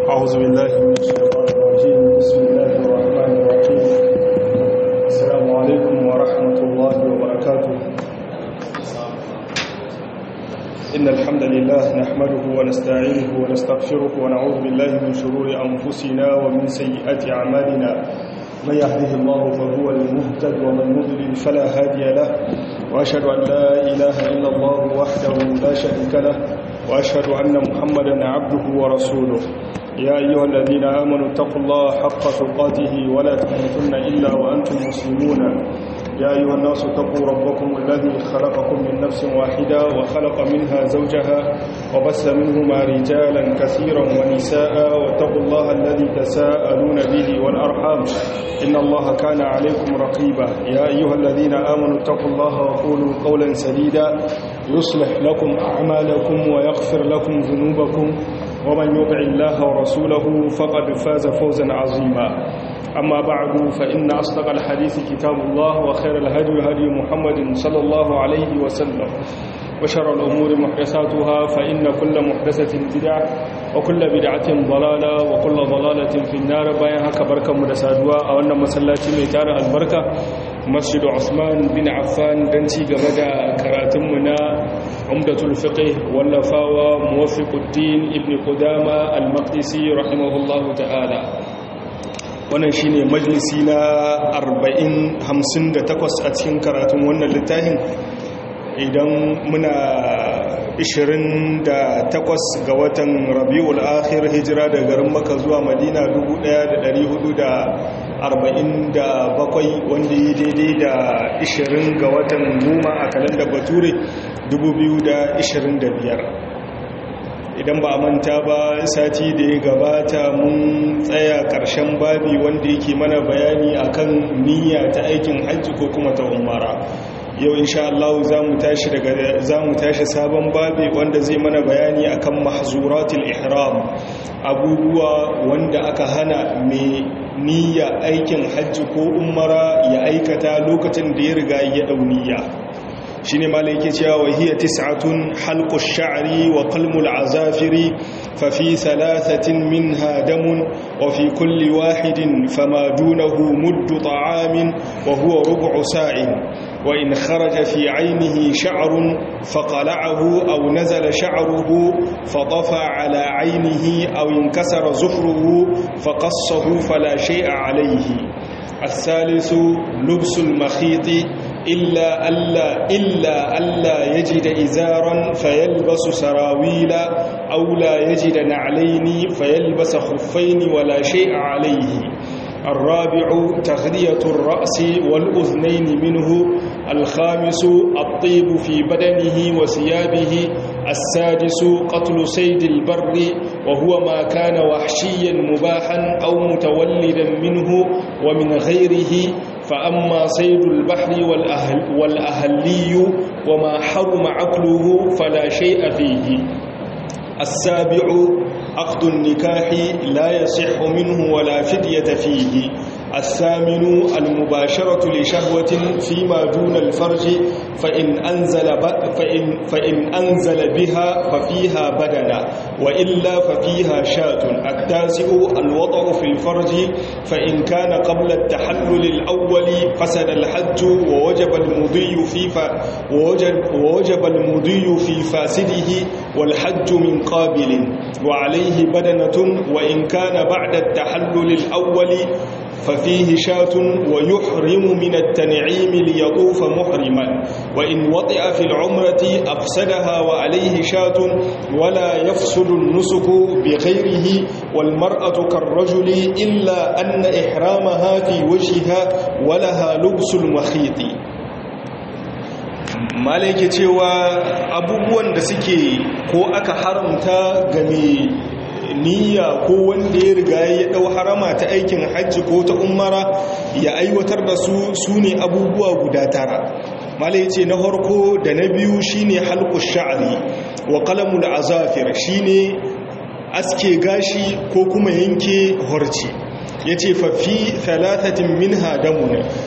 أعوذ بالله من الشيطان الرجيم بسم الله الرحمن الرحيم السلام عليكم ورحمة الله وبركاته إن الحمد لله نحمده ونستعينه ونستغفره ونعوذ بالله من شرور أنفسنا ومن سيئات أعمالنا من يهده الله فهو المهتد ومن يضلل فلا هادي له وأشهد أن لا إله إلا الله وحده لا شريك له وأشهد أن محمدا عبده ورسوله يا أيها الذين آمنوا اتقوا الله حق تقاته ولا تموتن إلا وأنتم مسلمون يا أيها الناس اتقوا ربكم الذي خلقكم من نفس واحدة وخلق منها زوجها وبس منهما رجالا كثيرا ونساء واتقوا الله الذي تساءلون به والأرحام إن الله كان عليكم رقيبا يا أيها الذين آمنوا اتقوا الله وقولوا قولا سديدا يصلح لكم أعمالكم ويغفر لكم ذنوبكم ومن يطع الله ورسوله فقد فاز فوزا عظيما أما بعد فإن أصدق الحديث كتاب الله وخير الهدي هدي محمد صلى الله عليه وسلم وشر الأمور محدثاتها فإن كل محدثة بدعة وكل بدعة ضلالة وكل ضلالة في النار بايها كبركة مدسادوا أو أن مسلاتي ميتار البركة مسجد عثمان بن عفان دنتي قبدا كراتمنا عمدة الفقه واللفاوى موفق الدين ابن قدامة المقدسي رحمه الله تعالى wannan shine majalisi na 40-58 a cikin karatun wannan littafin idan muna 28 ga watan rabi'ul akhir hijira da garin maka zuwa madina 1447 wanda yi daidai da 20 ga watan goma a kalandar bature 2025 idan ba a manta ba sati da ya gabata mun tsaya ƙarshen babi wanda yake mana bayani akan niyya ta aikin hajji ko kuma ta umara yau insha Allah za mu tashi daga za mu tashi sabon babi wanda zai mana bayani akan mahzuratul ihram abubuwa wanda aka hana mai niyya aikin hajji ko umara ya aikata lokacin da ya riga ya dau niyya shine malai yake cewa wa hiya tis'atun halqu ash-sha'ri wa qalmu al-azafiri fa fi thalathatin minha damun wa fi kulli wahidin fama dunahu muddu ta'amin wa huwa rub'u sa'in wa in kharaja fi 'aynihi sha'run faqala'ahu aw nazala sha'ruhu fatafa 'ala 'aynihi aw inkasara zuhruhu faqassahu fala shay'a 'alayhi الثالث لبس المخيط إلا ألا إلا ألا يجد إزارا فيلبس سراويل أو لا يجد نعلين فيلبس خفين ولا شيء عليه الرابع تغذية الرأس والأذنين منه الخامس الطيب في بدنه وثيابه السادس قتل سيد البر وهو ما كان وحشيا مباحا أو متولدا منه ومن غيره فأما صيد البحر والأهل والأهلي وما حرم عقله فلا شيء فيه السابع عقد النكاح لا يصح منه ولا فدية فيه الثامن المباشرة لشهوة فيما دون الفرج فإن أنزل, فإن, فإن أنزل بها ففيها بدنا وإلا ففيها شاة التاسع الوضع في الفرج فإن كان قبل التحلل الأول فسد الحج ووجب المضي في ف... ووجب, ووجب المضي في فاسده والحج من قابل وعليه بدنة وإن كان بعد التحلل الأول ففيه شاة ويحرم من التنعيم ليطوف محرما وإن وطئ في العمرة أفسدها وعليه شاة ولا يفسد النسك بغيره والمرأة كالرجل إلا أن إحرامها في وجهها ولها لبس المخيط malaike cewa abubuwan da suke ko aka haramta game niyya ko wanda ya riga ya dau harama ta aikin hajji ko ta umara ya aiwatar da su su ne abubuwa guda tara mala yace na farko da na biyu shine halqu sha'ri wa qalamul azafir shine aske gashi ko kuma yanke horci yace fa fi thalathatin minha damun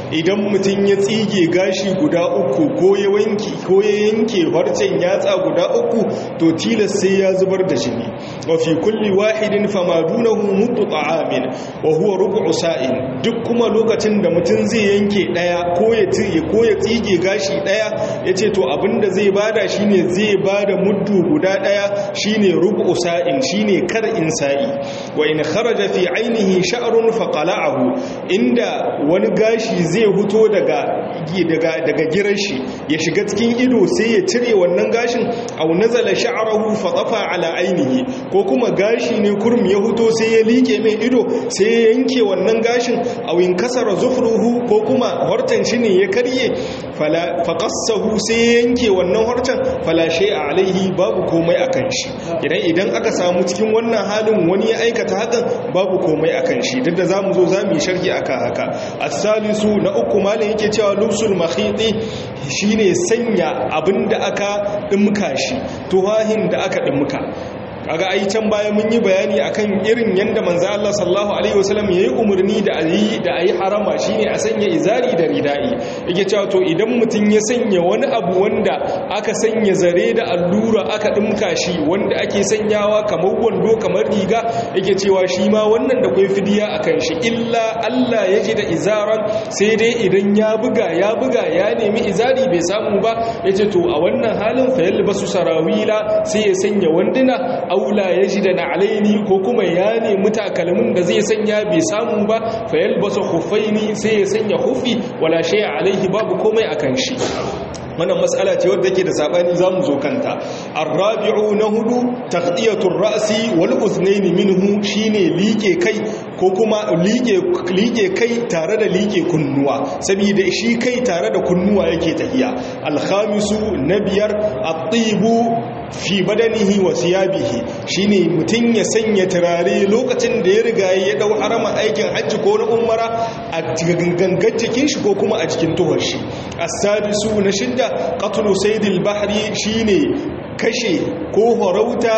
idan mutum ya tsige gashi guda uku ko ya wanki ko ya yanke farcen yatsa guda uku to tilas sai ya zubar da jini wa fi kulli wahidin fama dunahu mutu ta'amin wa huwa rubu'u sa'in duk kuma lokacin da mutum zai yanke daya ko ya tsige ko ya tsige gashi daya yace to abinda zai bada shine zai bada muddu guda daya shine rubu'u sa'in shine kar in sa'i wa in kharaja fi ainihi sha'run fa qala'ahu inda wani gashi zai huto daga daga daga girashi ya shiga cikin ido sai ya cire wannan gashin aw nazala sha'ruhu fa tafa ala ainihi ko kuma gashi ne kurum ya huto sai ya like mai ido sai ya yanke wannan gashin aw in kasara zufruhu ko kuma hortan shi ne ya karye fala faqassahu sai ya yanke wannan hortan fala shay'a alaihi babu komai akan shi idan idan aka samu cikin wannan halin wani ya aikata hakan babu komai akan shi duk da zamu zo zamu yi sharhi akan haka as-salisu na uku malin yake cewa lubsul makhiti shine sanya abinda aka dimka shi tuhahin da aka dimka kaga ai can baya mun yi bayani akan irin yanda manzo Allah sallallahu alaihi wasallam yayi umarni da ayi da ayi harama shine a sanya izari da ridai yake cewa to idan mutun ya sanya wani abu wanda aka sanya zare da allura aka dimka shi wanda ake sanyawa kamar wando kamar riga yake cewa shi ma wannan da kai fidiya akan shi illa Allah ya ji da izaran sai dai idan ya buga ya buga ya nemi izari bai samu ba yace to a wannan halin fa yalbasu sarawila sai ya sanya wanduna aula ya ji da na'alaini ko kuma ya nemi takalmin da zai sanya bai samu ba fayal basa hufaini sai ya sanya hufi wala shaya alaihi babu komai akan shi wannan matsala ce wadda ke da sabani zamu zo kanta arrabi'u na hudu taqdiyatur ra'si wal uznaini minhu shine like kai ko kuma like like kai tare da like kunnuwa saboda shi kai tare da kunnuwa yake tahiya alkhamisu na biyar at-tibu fi badanihi wa siyabihi shine mutun ya sanya turare lokacin da ya riga ya dau harama aikin hajji ko na umara a gangan cikin shi ko kuma a cikin tuhar shi as-sadisu na shidda qatlu saydil bahri shine kashe ko horauta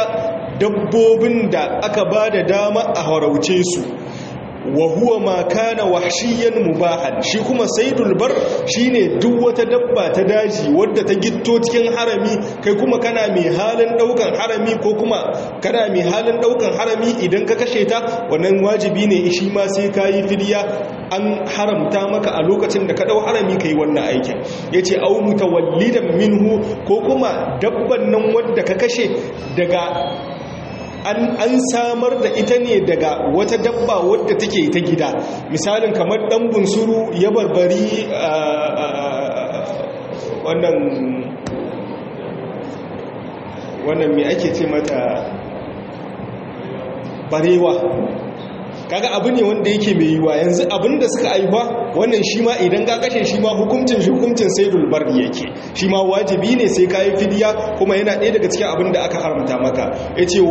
dabbobin da aka bada dama a horauce su wa huwa ma kana wahshiyan mubahan shi kuma saidul bar shine duk wata dabba ta daji wadda ta gitto cikin harami kai kuma kana mai halin daukan harami ko kuma kana mai halin daukan harami idan ka kashe ta wannan wajibi ne shi ma sai kayi fidiya an haramta maka a lokacin da ka dau harami kai wannan aikin yace au mutawallidan minhu ko kuma dabban nan wadda ka kashe daga an samar da ita ne daga wata dabba wadda take ta gida misalin kamar dan bunsuru ya barbari wannan wannan me ake ce mata barewa kaga abu ne wanda yake mai yiwa yanzu abin da suka aiwa wannan shi ma idan ka kashe shi ma hukuncin shi hukuncin saidul barri yake shi ma wajibi ne sai ka yi fidiya kuma yana ɗaya daga cikin abin da aka haramta maka ya ce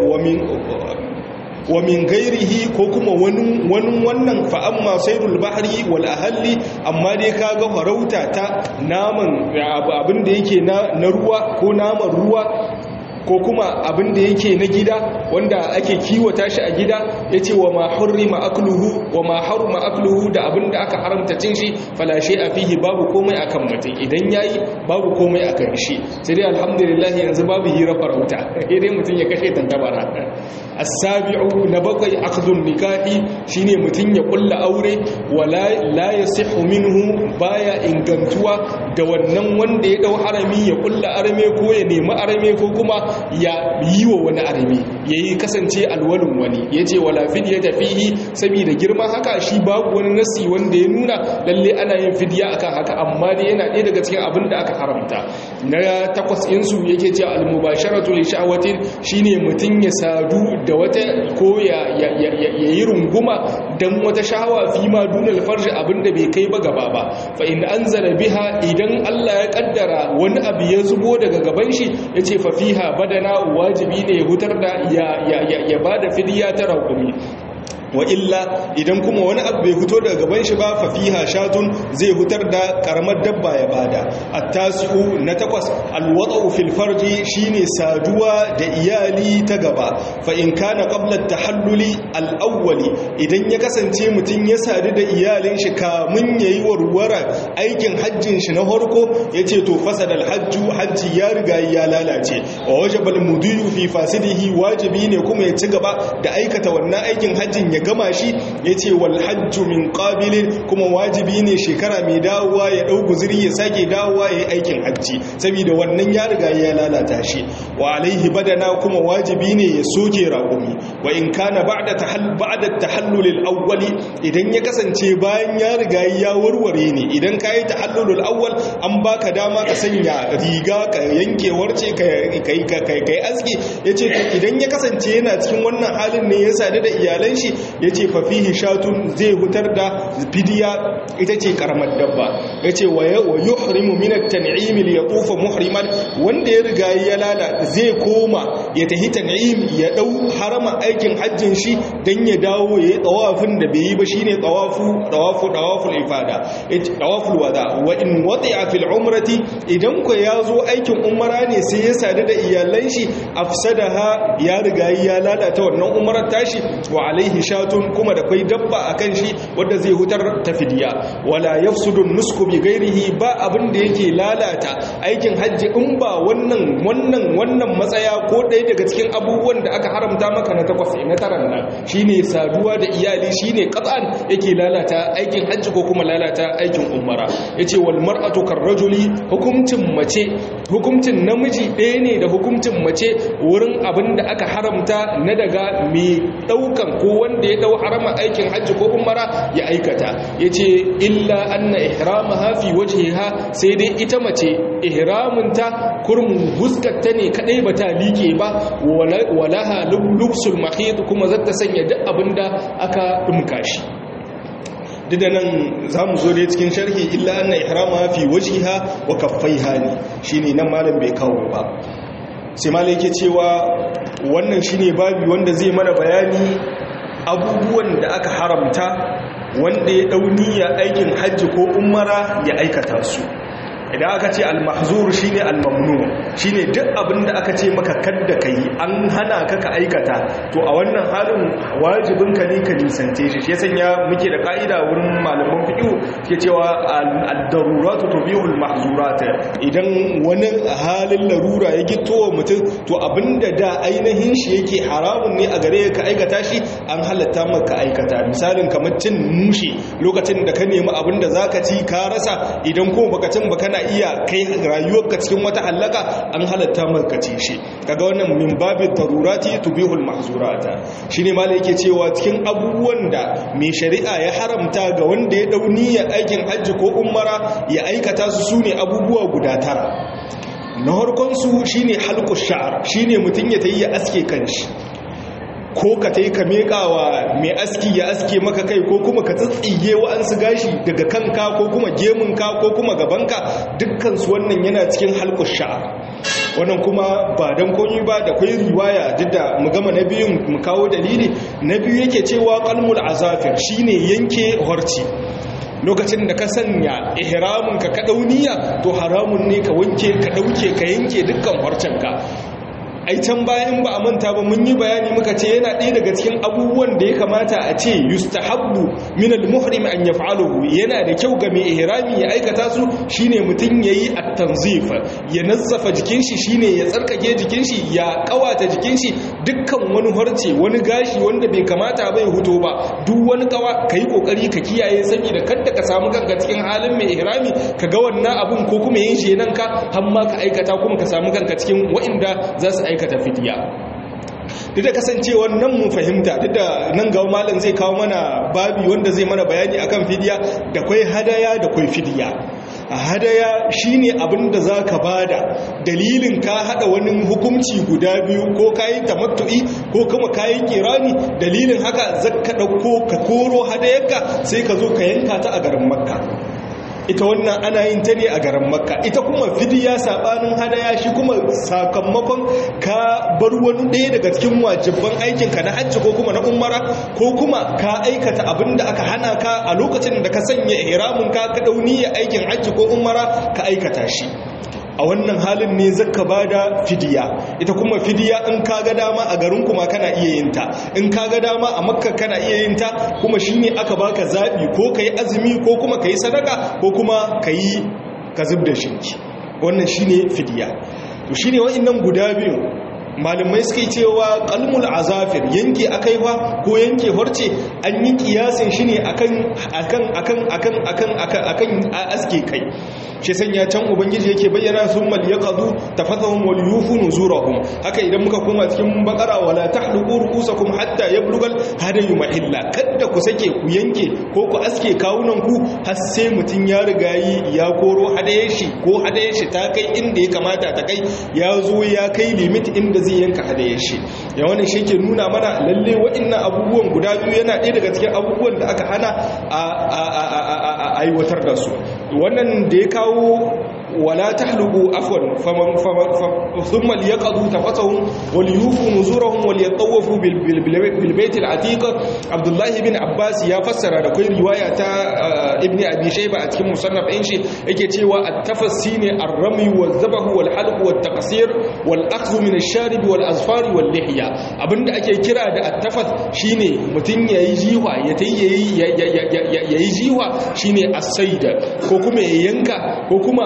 wa min gairihi ko kuma wani wannan fa'amma saidul bahari wal ahalli amma dai ka ga farauta ta naman abin da yake na ruwa ko naman ruwa ko kuma abin da yake na gida wanda ake kiwata shi a gida ya ce wa ma hurrima akluhu wa ma haruma akluhu da abin da aka haramta cin shi falashe a fihi babu komai akan mutum idan yayi babu komai akan shi sai dai alhamdulillah yanzu babu hira farauta dai mutum ya kashe tantabara as-sabi'u na bakwai akhdhun nikahi shine mutum ya kulla aure wala la yasihu minhu baya ingantuwa da wannan wanda ya dau harami ya kulla arame ko ya nemi arame ko kuma ya yi wa wani arami ya yi kasance alwalin wani ya ce wala fidya ta fihi saboda girman haka shi babu wani nasi wanda ya nuna lalle ana yin fidya akan haka amma dai yana ɗaya daga cikin abin da aka haramta na takwas insu yake ce almubasharatu li sha'watin shine mutum ya sadu da wata ko ya yi runguma dan wata shahawa fi ma dunal farji abinda bai kai ba gaba ba fa in anzala biha idan Allah ya kaddara wani abu ya zubo daga gaban shi yace fa fiha badana wajibi ne ya hutar da ya ba da fidiya ta raƙumi wa illa idan kuma wani abu bai fito daga gaban shi ba fa fiha shatun zai hutar da karamar dabba ya bada at-tasi'u na takwas al-wada'u fil farji shine saduwa da iyali ta gaba fa in kana qabla at-tahalluli al-awwali idan ya kasance mutun ya sadu da iyalin shi kamun yayi warwara aikin hajjin shi na farko yace to fasada al-hajju hajji ya riga ya lalace wa wajaba al-mudiyu fi fasidihi wajibi ne kuma ya ci gaba da aikata wannan aikin hajjin ya gama shi ya ce wal hajju min qabilin kuma wajibi ne shekara mai dawowa ya ɗau guziri ya sake dawowa ya yi aikin hajji saboda wannan ya riga ya lalata shi wa alaihi badana kuma wajibi ne ya soke raƙumi wa in kana ba'da tahall ba'da tahallul awwali idan ya kasance bayan ya riga ya warware ne idan kai tahallul awwal an baka dama ka sanya riga ka yanke warce kai kai kai aski yace idan ya kasance yana cikin wannan halin ne ya sadu da iyalan shi ya ce fafihi shatun zai hutar da fidiya ita ce karamar dabba ya ce wa yuhrimu minat tan'imil ya tufa muhriman wanda ya riga ya lala zai koma ya tahi tan'im ya dau harama aikin hajjin shi dan ya dawo ya yi tawafin da bai yi ba shine tawafu tawafu tawaful ifada tawaful wada wa in wati'a fil umrati idan ko ya zo aikin umara ne sai ya sadu da iyalan shi afsadaha ya riga ya lalata wannan umarar tashi wa alaihi shatun kuma da kwai dabba a kan shi wadda zai hutar ta fidiya wala yafsudun nusku bi gairihi ba abin da yake lalata aikin hajji in ba wannan wannan wannan matsaya ko ɗaya daga cikin abubuwan da aka haramta maka na takwas na taran nan shine saduwa da iyali shine qat'an yake lalata aikin hajji ko kuma lalata aikin umara yace wal mar'atu karrajuli hukuncin mace hukuncin namiji ɗaya ne da hukuncin mace wurin abin da aka haramta na daga mai ɗaukan ko wanda ya dau harama aikin hajji ko umara ya aikata yace illa anna ihramaha fi wajhiha sai dai ita mace ihramunta kurmun huskarta ne kadai bata like ba walaha lubsul mahid kuma zata sanya duk abinda aka dumka shi duk da nan za mu zo dai cikin sharhi illa anna ihrama fi wajhiha wa kaffaiha ne shine nan malam bai kawo ba sai malam yake cewa wannan shine babi wanda zai mana bayani abubuwan da aka haramta wanda ya dauniya aikin hajji ko umara ya aikata su idan aka ce al-mahzur shine al-mamnu shine duk abin da aka ce maka kadda kai an hana ka ka aikata to a wannan halin wajibin ka ne ka nisance shi shi sanya muke da ka'ida wurin malaman fiqh ke cewa ad-daruratu tubihu al-mahzurat idan wani halin larura ya gito wa mutum to abinda da ainihin shi yake haramun ne a gare ka aikata shi an halatta maka aikata misalin kamar cin mushi lokacin da ka nemi abinda zaka ci ka rasa idan ko baka cin baka na iya kai rayuwarka cikin wata hallaka an halatta maka ci shi kaga wannan min babin darurati tubihul mahzurata shine malai yake cewa cikin abubuwan da mai shari'a ya haramta ga wanda ya dau niyyar aikin hajji ko umara ya aikata su sune abubuwa guda tara na harkon su shine halqu sha'r shine mutun ya tayi ya aske kanshi ko ka ta yi ka meƙawa mai aski ya aske maka kai ko kuma ka tsitsige wa'ansu gashi daga kanka ko kuma gemunka ko kuma gabanka dukkansu wannan yana cikin halkus sha'a wannan kuma ba don komi ba da kwai riwaya duk da mu gama na biyun mu kawo dalili na biyu yake cewa kalmul azafir shine yanke horci lokacin da ka sanya ihramin ka ka dauniya to haramun ne ka wanke ka dauke ka yanke dukkan horcenka ai can bayan ba a manta ba mun yi bayani muka ce yana ɗaya daga cikin abubuwan da ya kamata a ce yustahabbu min al-muhrim an yaf'aluhu yana da kyau ga mai ihrami ya aikata su shine mutun yayi at-tanzif ya nazzafa jikin shi shine ya tsarkake jikin shi ya kawata jikin shi dukkan wani harce wani gashi wanda bai kamata bai huto ba duk wani kawa kai kokari ka kiyaye saboda kada ka samu kanka cikin halin mai ihrami ka ga wannan abun ko kuma yin shi nan ka har ma ka aikata kuma ka samu kanka cikin wa'inda za su aikata fidiya duk da kasancewar nan mun fahimta duk da nan ga malam zai kawo mana babi wanda zai mana bayani akan fidiya da kwai hadaya da kwai fidiya a hadaya shine abin da za ka bada dalilin ka hada wani hukunci guda biyu ko kayi tamattu'i ko kuma kayi kirani dalilin haka zaka dauko ka koro hadayarka sai ka zo ka yanka ta a garin makka ita wannan ana yin ta ne a garin makka ita kuma fidiya sabanin hadaya shi kuma sakamakon ka bar wani ɗaya daga cikin wajibban aikinka na hajji ko kuma na umara ko kuma ka aikata abin da aka hana ka a lokacin da ka sanya ihramin ka ka dauni aikin hajji ko umara ka aikata shi a wannan halin ne zaka bada fidiya ita kuma fidiya in ka ga dama a garin kuma kana iya yin ta in ka ga dama a makka kana iya yin ta kuma shine aka baka zabi ko kai azumi ko kuma kai sadaka ko kuma kai ka zub da shinki wannan shine fidiya to shine wa'annan guda biyu malamai suka cewa kalmul azafir yanke akaiwa ko yanke horce an yi kiyasin shi ne akan akan akan akan akan akan akan aske kai shi sanya can ubangiji yake bayyana sun mal yaqadu tafathahum wal yufu nuzurahum haka idan muka koma cikin bakara wala tahluqu ru'usakum hatta yablugal hadayu mahilla kada ku sake ku yanke ko ku aske kawunan ku har sai mutun ya riga yi ya koro hadaye shi ko hadaye shi ta kai inda ya kamata ta kai ya zo ya kai limit inda zai yanka hadaye shi ya wannan shi ke nuna mana lalle wa'annan abubuwan guda biyu yana ɗaya daga cikin abubuwan da aka hana a aiwatar da su wannan da ya kawo wala tahluqu afwan faman thumma liyaqadu tafatahum wal yufu nuzurahum wal yatawafu bil bayt al atiq abdullah ibn abbas ya fassara da kai riwaya ta ibn abi shayba a cikin musannaf din shi yake cewa at-tafassi ne ar-ramy wal zabh wal halq wal taqsir wal akhdh min ash-sharib wal azfar wal lihya abinda ake kira da at-tafas shine mutun yayi jiwa ya tayi yayi jiwa shine as-sayd ko kuma ya yanka ko kuma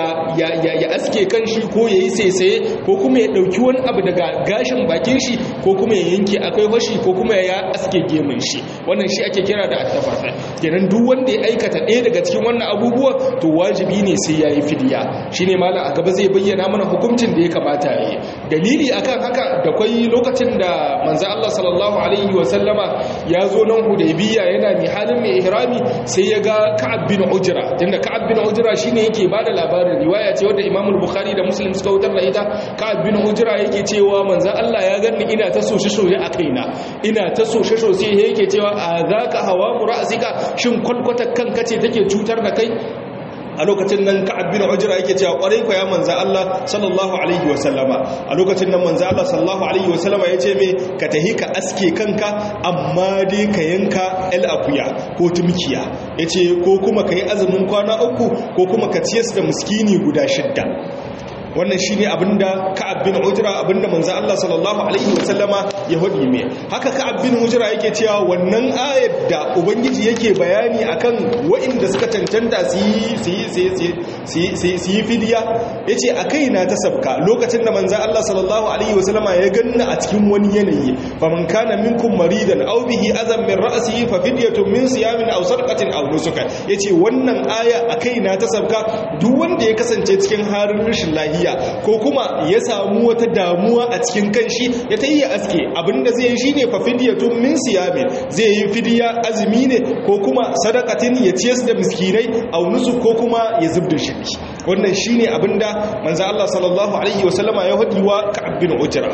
ya aske kan shi ko ya yi saisaye ko kuma ya ɗauki wani abu daga gashin bakin shi ko kuma ya yanke akwai washi ko kuma ya aske gemun shi wannan shi ake kira da attafafa kenan duk wanda ya aikata ɗaya daga cikin wannan abubuwa to wajibi ne sai ya yi fidiya shi ne malam a gaba zai bayyana mana hukuncin da ya kamata ya yi dalili akan haka da kwai lokacin da manzo Allah sallallahu alaihi wa sallama ya zo nan hudaybiya yana mai halin mai ihrami sai ya ga ka'ab bin ujra tunda ka'ab bin ujra shine yake bada labarin riwaya ce wadda Imam Bukhari da Muslim suka wutar da ita Ka'ab bin Hujra yake cewa manzon Allah ya ganni ina ta soshe soshe a kaina ina ta soshe soshe yake cewa a zaka hawa mura'sika shin kwalkwata kanka ce take cutar da kai a lokacin nan ka'ab bin ujra yake cewa kwarai ko ya manzo Allah sallallahu alaihi wa sallama a lokacin nan manzo Allah sallallahu alaihi wa sallama yace me ka tahi ka aske kanka amma dai ka yanka el akuya ko tumkiya yace ko kuma kai azumin kwana uku ko kuma ka ciyar da miskini guda shidda wannan shi ne abinda ka'ab bin ujra abinda manzo Allah sallallahu alaihi wasallama ya hudi me haka ka'ab bin ujra yake cewa wannan ayar da ubangiji yake bayani akan wa'inda suka cancanta su yi su yi fidiya yace akai na ta sabka lokacin da manzo Allah sallallahu alaihi wasallama ya ganna a cikin wani yanayi faman kana minkum maridan aw bihi azam min ra'sihi fa fidyatun min siyamin aw sadaqatin aw nusuka yace wannan aya akai na ta sabka duk wanda ya kasance cikin harin rashin lahiya ko kuma ya samu wata damuwa a cikin kanshi ya ta yi aske abinda zai yi shine fa fidyatun min siyamin zai yi fidiya azumi ne ko kuma sadaqatin ya ciyar da miskinai aw nusuk ko kuma ya zubda shi wannan shine abinda manzo Allah sallallahu alaihi wasallama ya hadi wa Ka'ab bin Ujra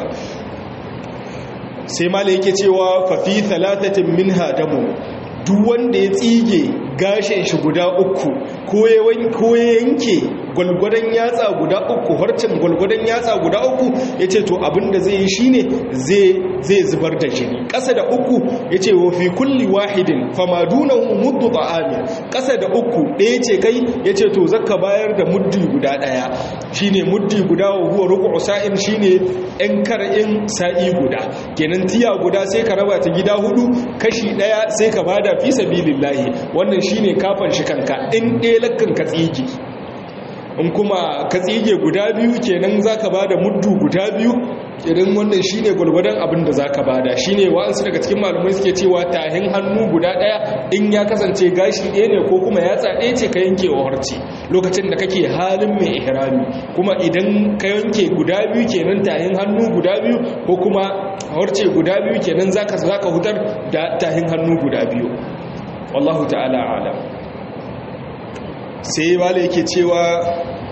sai malai yake cewa fa fi thalathatin minha damu duk wanda ya tsige gashin shi guda uku ko ya yanke gwalgwadon yatsa guda uku harcin gwalgwadon yatsa guda uku ya ce to abinda zai yi shi ne zai zubar da jini ƙasa da uku ya ce wa fi kulli wahidin famaduna muddu ta'ami ƙasa da uku ɗaya ce kai ya ce to zaka bayar da muddi guda ɗaya shi ne muddi guda wa huwa ruku sa'in shi ne ‘yan kar'in sa'i guda kenan tiya guda sai ka raba ta gida hudu kashi ɗaya sai ka bada fi sabilillahi wannan shi ne kafan shi kanka in ɗaya lakkan ka tsigi in kuma ka tsige guda biyu kenan za ka ba da muddu guda biyu irin wannan shi ne gwalgwadon abin da za ka ba da shi ne wa'ansu daga cikin malumai suke cewa tahin hannu guda ɗaya in ya kasance gashi ɗaya ne ko kuma yatsa ɗaya ce ka yanke wa harci lokacin da kake halin mai ihrami kuma idan ka yanke guda biyu kenan tahin hannu guda biyu ko kuma harce guda biyu kenan za ka hutar da tahin hannu guda biyu wallahu ta'ala alam sai wale yake cewa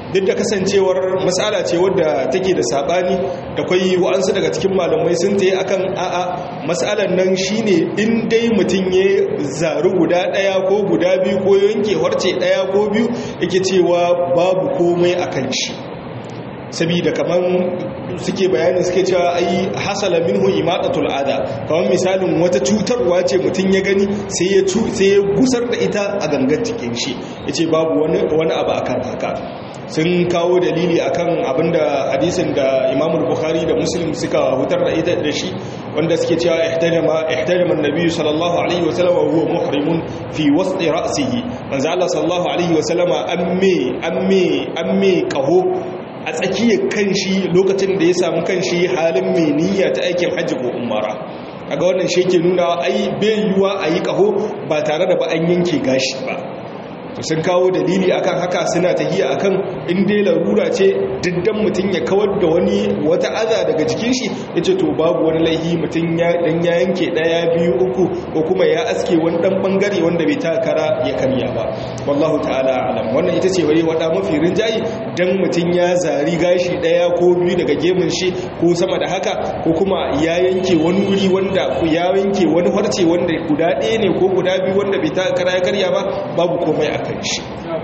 duk da kasancewar matsala ce wadda take da sabani da kwai wa'ansu daga cikin malamai sun ta yi akan a'a matsalar nan shine in dai mutum ya zaru guda daya ko guda biyu ko yanke harce daya ko biyu yake cewa babu komai akan shi sabida kaman suke bayani suke cewa ai hasala minhu imatatul ada kaman misalin wata cutarwa ce mutum ya gani sai ya sai ya gusar da ita a gangan cikin shi yace babu wani wani abu akan haka sun kawo dalili akan abinda hadisin da Imam Bukhari da Muslim suka hutar da ita da shi wanda suke cewa ihtajama ihtajama an-nabi sallallahu alaihi wasallam wa huwa muhrimun fi wasti ra'sihi manzo Allah sallallahu alaihi wasallama amme amme amme kaho a tsakiyar kanshi lokacin da ya samu kanshi halin mai niyya ta aikin hajji ko umara a ga wannan shi ke nuna ai bai yiwuwa a yi kaho ba tare da ba an yanke gashi ba to sun kawo dalili akan haka suna tahiya akan in dai larura ce diddan mutum ya kawar da wani wata aza daga jikin shi yace to babu wani laihi mutum ya dan ya yanke daya biyu uku ko kuma ya aske wani dan bangare wanda bai ta kara ya karya ba wallahu ta'ala alam wannan ita ce wai wada mafi rinjayi dan mutum ya zari gashi daya ko biyu daga gemun shi ko sama da haka ko kuma ya yanke wani wuri wanda ya yanke wani harce wanda guda ɗaya ne ko guda biyu wanda bai ta kara ya karya ba babu komai a kan shi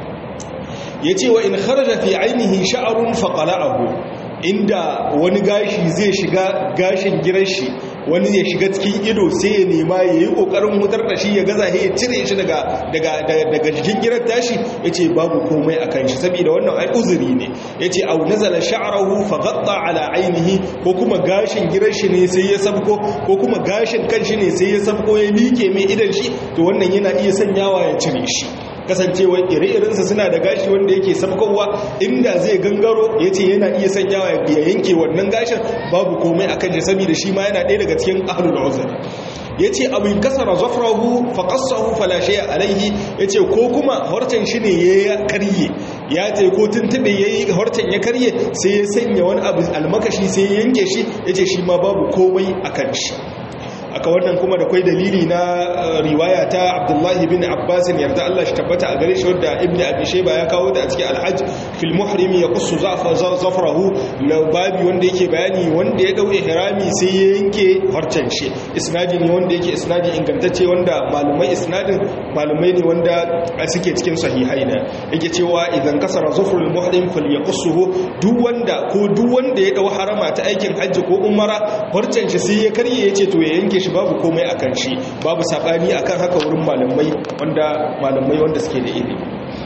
ya ce wa in kharaja fi ainihi sha'arun faƙala'ahu inda wani gashi zai shiga gashin giran shi wani zai shiga cikin ido sai ya nema ya yi ƙoƙarin mutar da shi ya gaza ya cire shi daga jikin giran tashi ya ce babu komai a kan shi saboda wannan ai uzuri ne ya ce au nazala sha'arahu faghatta ala ainihi ko kuma gashin giran shi ne sai ya sabko ko kuma gashin kan shi ne sai ya sabko ya like mai idan shi to wannan yana iya sanyawa ya cire shi kasancewa ire-irensa suna da gashi wanda yake sabkowa inda zai gangaro ya ce yana iya sanyawa ya yanke wannan gashin babu komai akan shi saboda shi ma yana ɗaya daga cikin ahlul uzur ya ce abu kasara zafrahu faƙasahu falashe alaihi ya ce ko kuma horcen shi ne ya karye ya ce ko tuntube ya yi horcen ya karye sai ya sanya wani abu almakashi sai ya yanke shi ya ce shi ma babu komai a kan shi aka wannan kuma da kwai dalili na riwaya ta abdullahi bin abbasin yarda Allah shi tabbata a gare shi wadda ibn abi shayba ya kawo da a cikin alhajj fil muhrim ya qussu zafrahu babi wanda yake bayani wanda ya dau ihrami sai ya yanke harcen shi isnadi ne wanda yake isnadi ingantacce wanda malumai isnadin malumai ne wanda suke cikin sahihai ne yake cewa idan kasara zufrul muhrim falyaqsuhu duk wanda ko duk wanda ya dau harama ta aikin hajji ko umara harcen shi sai ya karye yace to ya yanke shi babu komai akan shi babu sabani akan haka wurin malamai wanda malamai wanda suke da ilimi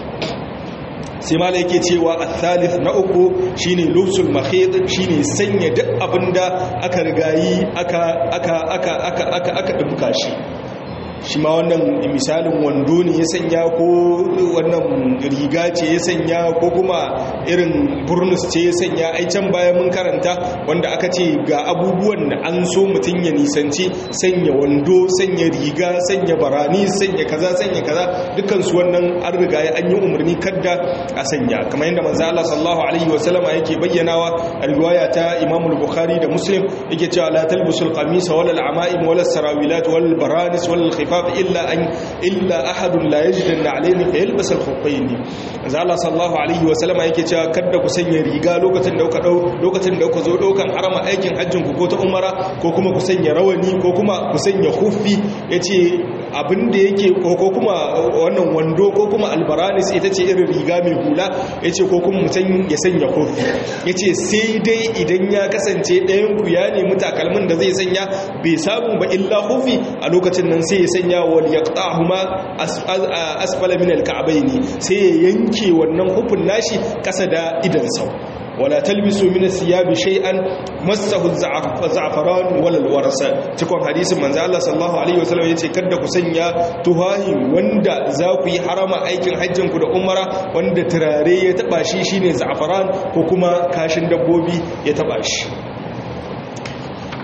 sai malai yake cewa al-thalith na uku shine lubsul mahid shine sanya duk abinda aka rigayi aka aka aka aka aka aka dumka shi shi ma wannan misalin wando ne ya sanya ko wannan riga ce ya sanya ko kuma irin burnus ce ya sanya ai can baya mun karanta wanda aka ce ga abubuwan da an so mutum ya nisanci sanya wando sanya riga sanya barani sanya kaza sanya kaza dukkan su wannan an riga ya an yi umarni kadda a sanya kamar yadda manzo Allah sallallahu alaihi wasallama yake bayyanawa a riwaya ta Imam al-Bukhari da Muslim yake cewa la talbusul qamisa wala al-ama'im wala sarawilat wal baranis wal khifaf illa an illa ahadun la yajidu alaini fa yalbas al-khuffayn manzo Allah sallallahu alaihi wasallama yake cewa kada ku sanya riga lokacin da kuka dau lokacin da kuka zo daukan harama aikin hajjin ku ko ta umara ko kuma ku sanya rawani ko kuma ku sanya khuffi yace abin da yake ko kuma wannan wando ko kuma albaranis ita ce irin riga mai hula ya ce ko kuma mutum ya sanya kofi ya ce sai dai idan ya kasance ɗayanku ya nemi takalmin da zai sanya bai samu ba illa kofi a lokacin nan sai ya sanya wal ya ƙahuma asfala min alka'abaini sai ya yanke wannan hufin nashi ƙasa da idan sau wala talbisu min siyabi shay'an massahu za'faran wala alwarasa cikon hadisin manzo Allah sallallahu alaihi wasallam yace kada ku sanya tuhahi wanda za ku yi harama aikin hajjin ku da umara wanda turare ya taba shi shine za'faran ko kuma kashin dabbobi ya taba shi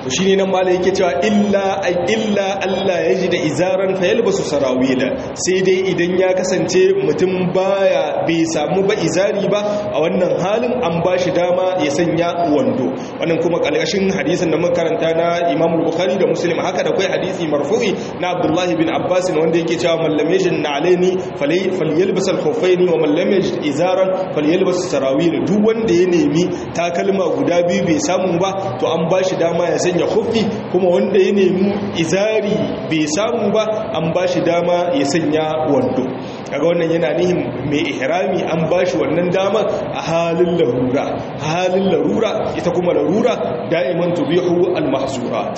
to shine nan malai yake cewa illa ay illa Allah yaji da izaran fa yalbasu sarawila sai dai idan ya kasance mutum baya bai samu ba izari ba a wannan halin an bashi dama ya sanya wando wannan kuma kalkashin hadisin da muka karanta na Imam Bukhari da Muslim haka da kai hadisi marfu'i na Abdullah ibn Abbas wanda yake cewa man lam yajid na'alaini falyalbas al-khuffaini wa man lam yajid izaran falyalbas sarawila duk wanda ya nemi takalma guda biyu bai samu ba to an bashi dama ya sanya khuffi kuma wanda ya nemi izari bai samu ba an bashi dama ya sanya wando kaga wannan yana nihin mai ihrami an bashi wannan dama a halin larura halin larura ita kuma larura da'iman tubihu al-mahzurat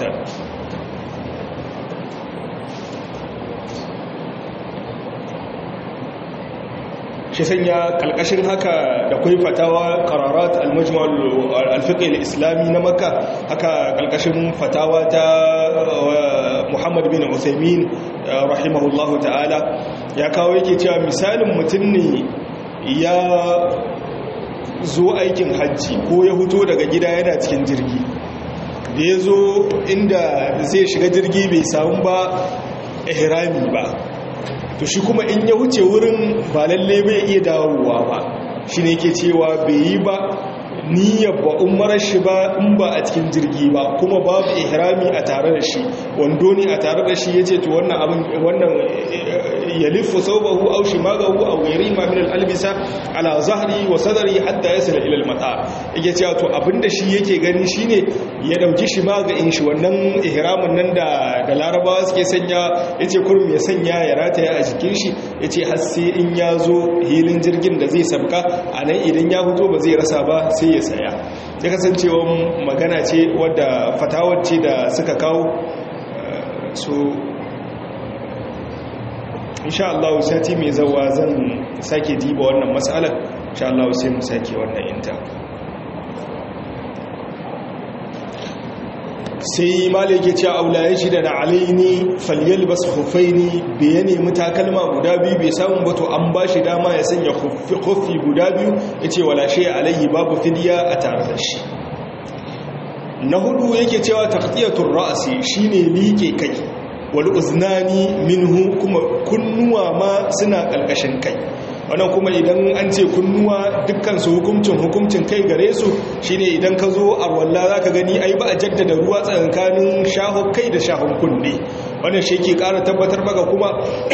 shi sanya kalkashin haka da kwai fatawa qararat al-majma' al-fiqh al-islami na makka haka kalkashin fatawa ta Muhammad bin Uthaymeen rahimahullahu ta'ala ya kawo yake cewa misalin mutum ne ya zo aikin hajji ko ya huto daga gida yana cikin jirgi da ya zo inda zai shiga jirgi bai samu ba ihrami ba to shi kuma in ya wuce wurin ba lalle bai iya dawowa ba shi ne ke cewa bai yi ba niyyar ba umarar shi ba in ba a cikin jirgi ba kuma babu ihrami a tare da shi wando ne a tare da shi ya ce to wannan abin wannan ya lifu saubahu au shimagahu au gairi ma min albisa ala zahri wa sadri hatta yasila ila al-mata yake cewa to abinda shi yake gani shine ya dauki shimaga in shi wannan ihramin nan da da larabawa suke sanya yace kurum ya sanya ya rataya a jikin shi yace har sai in ya zo hilin jirgin da zai sabka anan idan ya fito ba zai rasa ba sai ya saya ya kasancewa magana ce wadda fatawar ce da suka kawo so insha Allah sati mai zawa zan sake diba wannan matsalar insha Allah sai mu sake wannan inta sai malai ke cewa aula ya shi da na alaini falyal bas hufaini bai ya nemi takalma guda biyu bai samun bato an ba shi dama ya sanya hufi guda biyu ya ce wala shi alaihi babu fidiya a tare da shi na hudu yake cewa taqtiyatur ra'si shine liƙe kai wal uznani minhu kuma kunnuwa ma suna kalkashin kai wannan kuma idan an ce kunnuwa dukkan su hukuncin hukuncin kai gare su shine idan ka zo a walla zaka gani ai ba a jaddada ruwa tsakanin shaho kai da shahon kunne wannan shi ke ƙara tabbatar maka kuma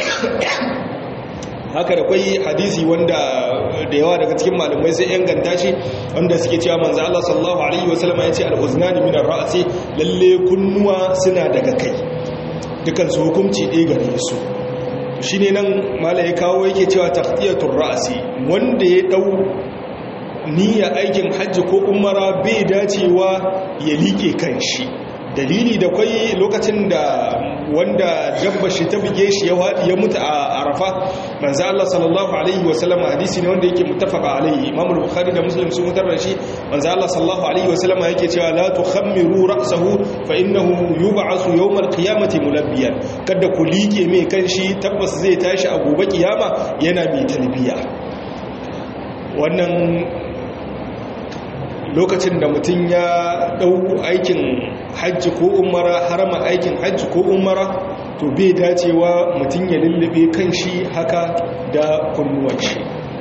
haka da kwai hadisi wanda da yawa daga cikin malamai sai inganta shi wanda suke cewa manzo Allah sallallahu alaihi wasallam ya ce al-uznani min ar-ra'si lalle kunnuwa suna daga kai dukan su hukunci ɗaya gare su shine nan malai ya kawo yake cewa taqtiyatur ra'si wanda ya dau niyya aikin hajji ko umara bai dacewa ya like kanshi dalili da kwai lokacin da wanda dabba shi ta bige shi ya wadi ya mutu a arafa manzo Allah sallallahu alaihi wa sallam hadisi ne wanda yake muttafaqa alaihi imam al-bukhari da muslim sun mutar da shi manzo Allah sallallahu alaihi wa sallam yake cewa la tukhammiru ra'sahu fa innahu yub'asu yawm al-qiyamati mulabbiyan kada ku like mai kanshi tabbas zai tashi a gobe kiyama yana mai talbiya wannan lokacin da mutum ya ɗau aikin hajji ko umara harama aikin hajji ko umara to bai dacewa mutum ya lullube kan shi haka da kunnuwan shi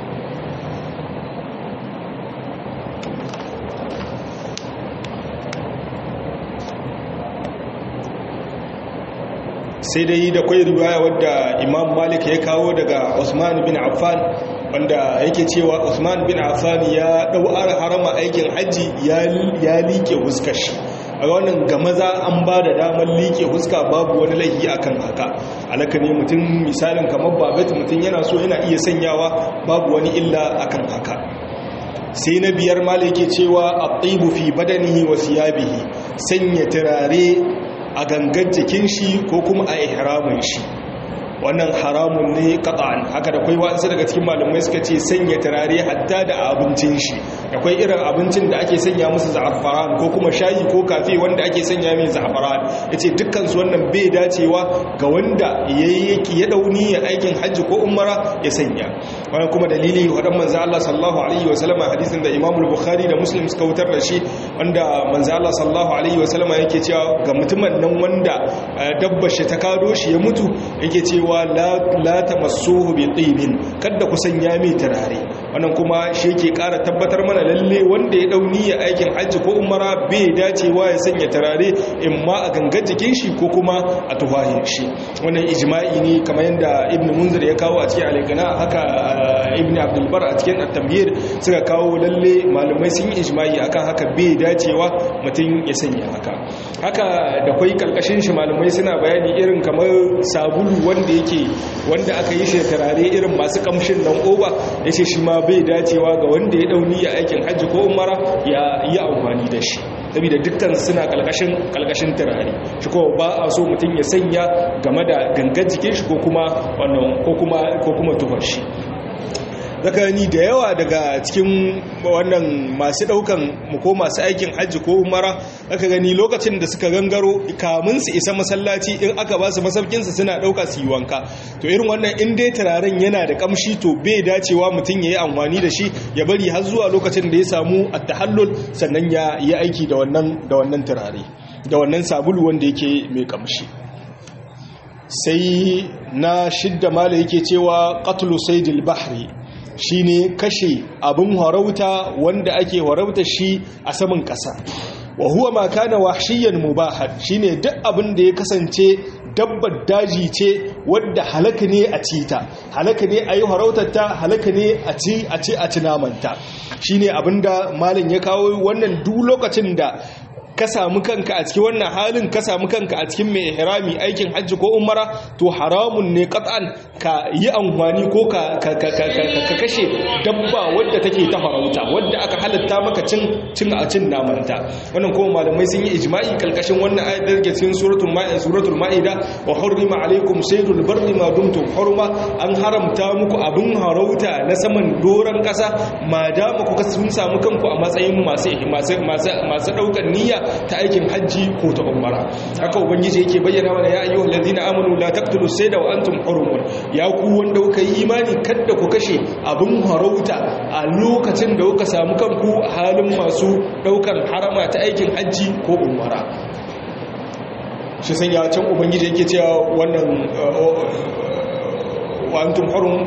sai dai da kwai riwaya wadda imam malik ya kawo daga usman bin affan wanda yake cewa usman bin affan ya dau harama aikin hajji ya like huskar shi a wannan ga maza an ba da damar like huska babu wani laifi akan haka alaka ne mutum misalin kamar babet mutum yana so yana iya sanyawa babu wani illa akan haka sai na biyar mala yake cewa at-tibu fi badanihi wa siyabihi sanya turare a gangan jikin shi ko kuma a ihramin shi wannan haramun ne qat'an haka da kai wasu daga cikin malamai suka ce sanya turare hatta da abincin shi akwai irin abincin da ake sanya musu za'afaran ko kuma shayi ko kafe wanda ake sanya mai za'afaran yace dukkan su wannan bai dacewa ga wanda yayi ya dauni ya aikin hajji ko umara ya sanya wannan kuma dalili wadan manzo Allah sallallahu alaihi wa sallama hadisin da Imam al-Bukhari da Muslim suka wutar da shi wanda manzo Allah sallallahu alaihi wa sallama yake cewa ga mutumin nan wanda dabbar shi ta kado shi ya mutu yake cewa la la tamassuhu bi tibin kada ku sanya mai turare wannan kuma shi yake ƙara tabbatar mana lalle wanda ya dauni ya aikin hajji ko umara bai dacewa ya sanya turare in ma a gangar jikin shi ko kuma a tufahin shi wannan ijma'i ne kamar yadda ibn munzir ya kawo a cikin alaikana haka ibn abdulbar a cikin at-tamhir suka kawo lalle malamai sun yi ijma'i akan haka bai dacewa mutum ya sanya haka haka da kwai karkashin shi malamai suna bayani irin kamar sabulu wanda yake wanda aka yi shi turare irin masu kamshin nan oba yace shi ma bai dacewa ga wanda ya dauni ya aikin hajji ko umara ya yi amfani da shi saboda dukkan suna kalkashin kalkashin turare shi ko ba a so mutum ya sanya game da gangan jikin shi ko kuma wannan ko kuma ko kuma tufar shi zakani da yawa daga cikin wannan masu daukan ko masu aikin hajji ko umara aka gani lokacin da suka gangaro kamun su isa masallaci in aka ba su masaukinsu suna dauka su yi wanka to irin wannan in dai turaren yana da kamshi to bai dacewa mutum ya yi amfani da shi ya bari har zuwa lokacin da ya samu at-tahallul sannan ya yi aiki da wannan da wannan turare da wannan sabulu wanda yake mai kamshi sai na shidda mala yake cewa qatlu saydil bahri shine kashe abin harauta wanda ake harauta shi a saman ƙasa wa huwa ma kana wahshiyan mubahan shine duk abin da ya kasance dabbar daji ce wadda halaka ne a cita halaka ne a yi harautarta halaka ne a ci a ci a ci namanta shine abinda malam ya kawo wannan duk lokacin da ka samu kanka a cikin wannan halin ka samu kanka a cikin mai ihrami aikin hajji ko umara to haramun ne qat'an ka yi amfani ko ka kashe dabba wadda take ta farauta wadda aka halatta maka cin cin a cin namanta wannan kuma malamai sun yi ijma'i kalkashin wannan ayat da ke cikin suratul ma'ida suratul ma'ida wa hurrima alaykum saydul barri ma dumtum hurma an haramta muku abin harauta na saman doran kasa ma da kuka sun samu kanku a matsayin masu masu masu daukar niyya ta aikin hajji ko ta umara haka ubangiji yake bayyana mana ya ayyuhal ladina amanu la taqtulu sayda wa antum hurumun ya ku wanda kuka yi imani kada ku kashe abin harauta a lokacin da kuka samu kanku a halin masu daukar harama ta aikin hajji ko umara shi san ya can ubangiji yake cewa wannan wa antum hurum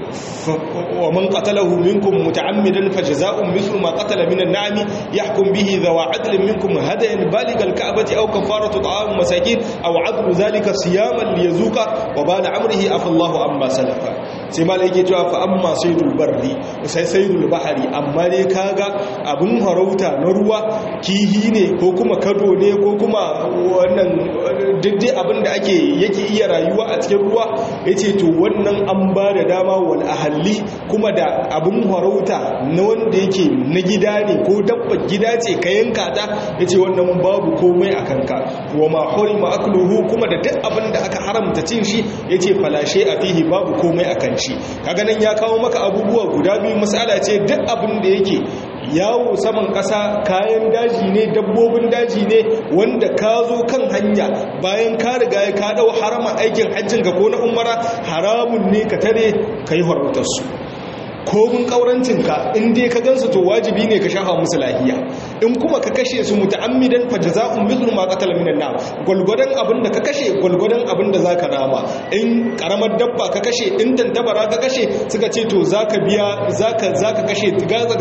ومن قتله منكم متعمدا فجزاء مثل ما قتل من النعم يحكم به ذو عدل منكم هديا بالغ الكعبة أو كفارة طعام مساكين أو عدل ذلك صياما ليذوق وبال أمره عفى الله عما سلف sai ma yake cewa fa amma saydul barri sai saydul bahari amma ne kaga abun harauta na ruwa kihi ne ko kuma kado ne ko kuma wannan diddai abin da ake yake iya rayuwa a cikin ruwa yace to wannan an ba da dama wal ahalli kuma da abun harauta na wanda yake na gida ne ko dabba gida ce ka yanka ta yace wannan babu komai a kanka wa ma hurima akluhu kuma da duk abin da aka haramta cin shi yace falashe a fihi babu komai a kan shi kaga nan ya kawo maka abubuwa guda biyu masala ce duk abin da yake yawo saman ƙasa kayan daji ne dabbobin daji ne wanda ka zo kan hanya bayan ka riga ka dau harama aikin hajjin ga ko na umara haramun ne ka tare ka yi su komin ƙaurancinka in dai ka gansu to wajibi ne ka shafa musu lahiya in kuma ka kashe su muta'ammidan fa jazaa'un mithlu ma qatala minan nar gulgudan abin da ka kashe gulgudan abin da zaka rama in karamar dabba ka kashe in tantabara ka kashe suka ce to zaka biya zaka zaka kashe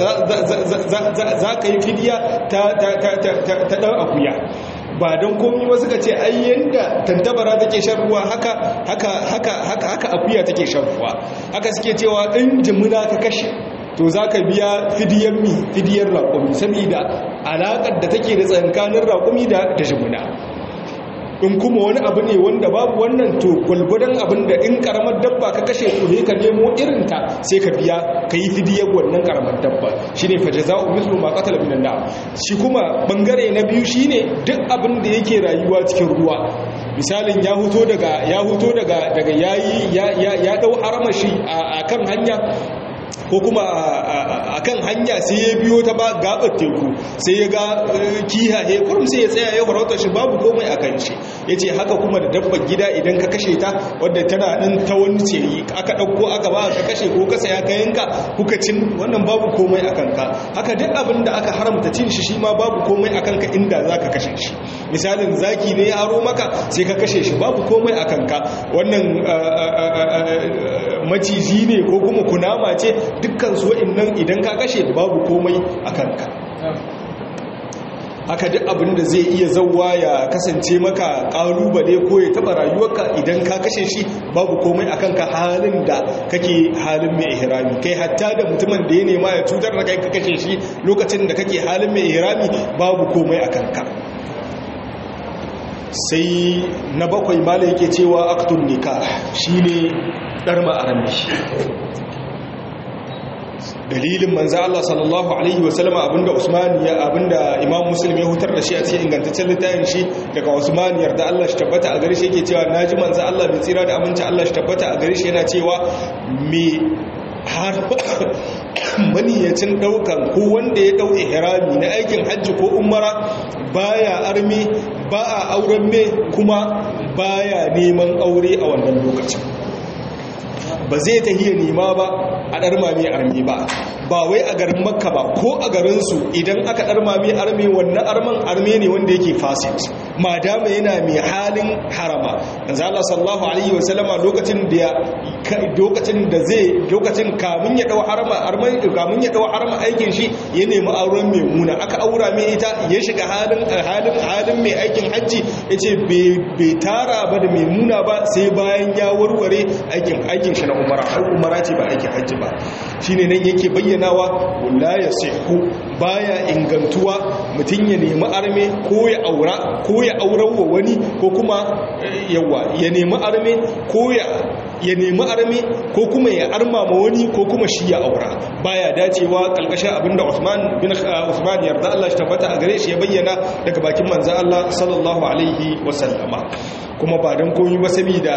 zaka yi fidiya ta ta ta ta ta dan akuya ba don komi ba suka ce ai yanda tantabara take shan ruwa haka haka haka haka haka akuya take shan ruwa haka suke cewa in jimuna ka kashe to za ka biya fidiyar mi fidiyar raƙumi saboda alaƙar da take da tsankanin raƙumi da da jimuna in kuma wani abu ne wanda babu wannan to gwalgwadon abin da in karamar dabba ka kashe to ne ka nemo irinta sai ka biya ka yi fidiyar wannan karamar dabba shi ne fajaza'u mislu ma qatala minan nar shi kuma bangare na biyu shine duk abin da yake rayuwa cikin ruwa misalin ya huto daga ya huto daga daga yayi ya ya ya dau haramashi a kan hanya ko kuma a kan hanya sai ya biyo ta ba gabar teku sai ya ga kihaye kurum sai ya tsaya ya farauta shi babu komai a kan shi ya ce haka kuma da dabbar gida idan ka kashe ta wadda tana ɗin ta wani ce aka ɗauko aka ba ka kashe ko ka saya ka yanka kuka cin wannan babu komai a kanka haka duk abin da aka haramta cin shi shi ma babu komai a kanka inda za ka kashe shi misalin zaki ne ya aro maka sai ka kashe shi babu komai a kanka wannan maciji ne ko kuma kunama ce dukkan su wa'annan idan ka kashe babu komai a kanka haka duk abin da zai iya zauwa ya kasance maka kalubale ko ya taba rayuwarka idan ka kashe shi babu komai a kanka halin da kake halin mai ihrami kai hatta da mutumin da ya nema ya cutar da kai ka kashe shi lokacin da kake halin mai ihrami babu komai a kanka sai na bakwai mala yake cewa aktun nikah shine darma arami dalilin manzo Allah sallallahu alaihi wasallama abinda Usman ya abinda Imam Muslim ya hutar da shi a cikin ingantaccen littafin shi daga Usman yarda Allah shi tabbata a gare shi yake cewa naji manzo Allah bai tsira da aminci Allah shi tabbata a gare shi yana cewa me har maniyacin daukan ko wanda ya dau ihrami na aikin hajji ko umara baya armi ba a auren me kuma baya neman aure a wannan lokacin ba zai ta hiya nema ba a ɗarmami armi ba ba wai a garin makka ba ko a garinsu idan aka ɗarmami armi wannan arman armi ne wanda yake fasit madama yana mai halin harama yanzu Allah sallallahu alaihi wasallama lokacin da lokacin da zai lokacin kamun ya dau harama arman kamun ya dau harama aikin shi ya nemi auren maimuna aka aura mai ita ya shiga halin halin halin mai aikin hajji yace bai tara ba da maimuna ba sai bayan ya warware aikin aikin shi na umara umara ce ba aikin hajji ba shine nan yake bayyanawa la yasihu baya ingantuwa mutun ya nemi arme ko ya aura ko ya aurawa wani ko kuma yawa ya nemi arme ko ya ya nemi arme ko kuma ya arma ma wani ko kuma shi ya aura baya dacewa kalkashin abinda Usman bin Usman yarda Allah shi tabbata a gare shi ya bayyana daga bakin manzo Allah sallallahu alaihi wasallama kuma ba dan komai ba saboda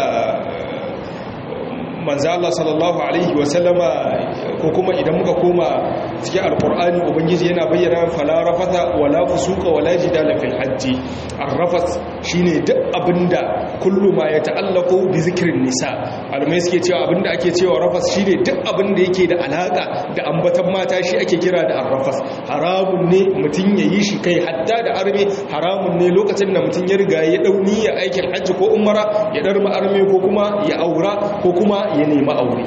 manzo Allah sallallahu alaihi wasallama ko kuma idan muka koma cikin alqur'ani ubangiji yana bayyana fala rafata wala fusuqa wala jidala fil hajji arrafas shine duk abinda kullu ma ya ta'allaqu bi zikrin nisa almai suke cewa abinda ake cewa rafas shine duk abinda yake da alaka da ambatan mata shi ake kira da arrafas haramun ne mutun yayi shi kai hatta da arme haramun ne lokacin da mutun ya riga ya dauni ya aikin hajji ko umara ya darma arme ko kuma ya aura ko kuma ya nemi aure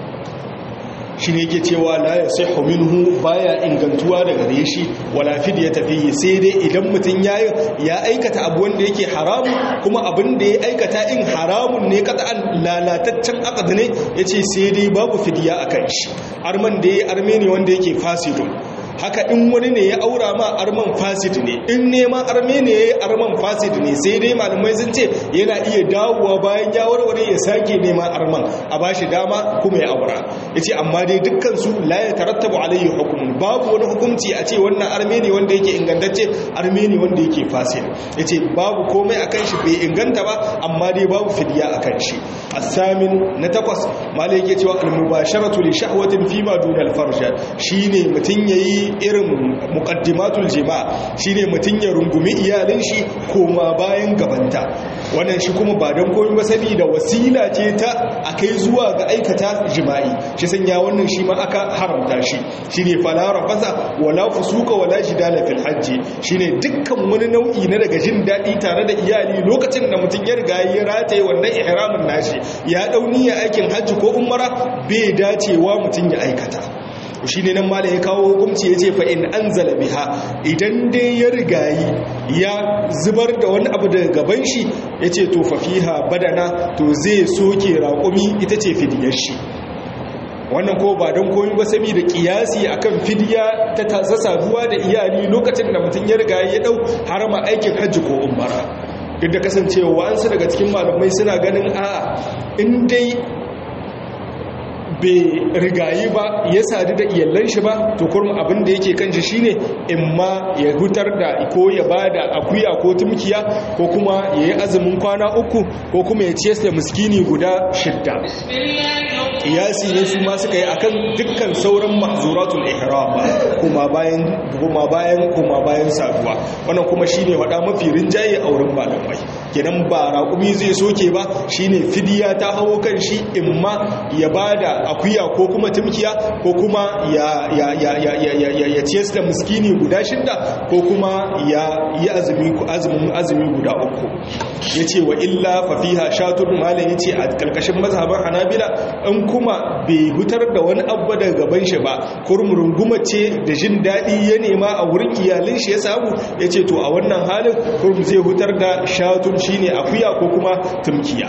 shi ne yake cewa la ya sai minhu baya ingantuwa daga gare shi wala ya tafi sai dai idan mutum ya ya aikata abu wanda yake haramu kuma abin da ya aikata in haramun ne an lalataccen aqd ne yace sai dai babu fidiya akan shi arman da ya arme ne wanda yake fasidun haka in wani ne ya aura ma arman fasid ne in neman arme ne ya yi arman fasid ne sai dai malamai sun ce yana iya dawowa bayan ya warware ya sake neman arman a ba shi dama kuma ya aura ya ce amma dai dukkansu la ya tarattabu alayhi hukumun babu wani hukunci a ce wannan arme ne wanda yake ingantacce arme ne wanda yake fasid ya ce babu komai akan shi bai inganta ba amma dai babu fidiya akan shi asamin na takwas malai yake cewa al-mubasharatu li shahwatin fima duna al-farj shine mutun yayi irin muqaddimatul jima' shine mutun ya rungumi iyalin shi koma bayan gabanta wannan shi kuma ba dan komai ba saboda wasila ce ta akai zuwa ga aikata jima'i shi sanya wannan shi ma aka haramta shi shine fala rafasa wala fusuka wala jidala fil hajji shine dukkan wani nau'i na daga jin dadi tare da iyali lokacin da mutun ya riga ya rataye wannan ihramin nashi ya dauni ya aikin hajji ko umara bai dacewa mutun ya aikata shi ne nan mala ya kawo hukumci ya ce fa'in an biha idan dai ya rigayi ya zubar da wani abu daga gaban shi ya ce to fafiha badana to zai soke raƙumi ita ce fidiyar shi wannan ko ba don komi ba sami da kiyasi akan fidiya ta tasa saduwa da iyali lokacin da mutum ya riga ya dau harama aikin hajji ko umara duk da kasancewa wa'ansu daga cikin malamai suna ganin a in dai bai rigayi ba ya sadu da iyallan shi ba to kurma abin da yake kan shi shine in ma ya hutar da ko ya bada akuya ko tumkiya ko kuma ya yi azumin kwana uku ko kuma ya ce da miskini guda shidda kiyasi ne su ma suka yi akan dukkan sauran mahzuratul ihram kuma bayan kuma bayan kuma bayan saduwa wannan kuma shine wada mafi rinjaye a wurin malamai kenan ba raƙumi zai soke ba shine fidiya ta hawo kan shi imma ya bada akuya ko kuma tumkiya ko kuma ya ya ya ya ya ya ya ciyar da miskini guda shidda ko kuma ya yi azumi azumin azumi guda uku yace wa illa fa fiha shatur malam yace a kalkashin mazhaban hanabila in kuma bai hutar da wani abu daga gaban shi ba kurmurunguma ce da jin daɗi ya nema a wurin iyalin shi ya samu yace to a wannan halin kurmu zai hutar da shatun shine akuya ko kuma tumkiya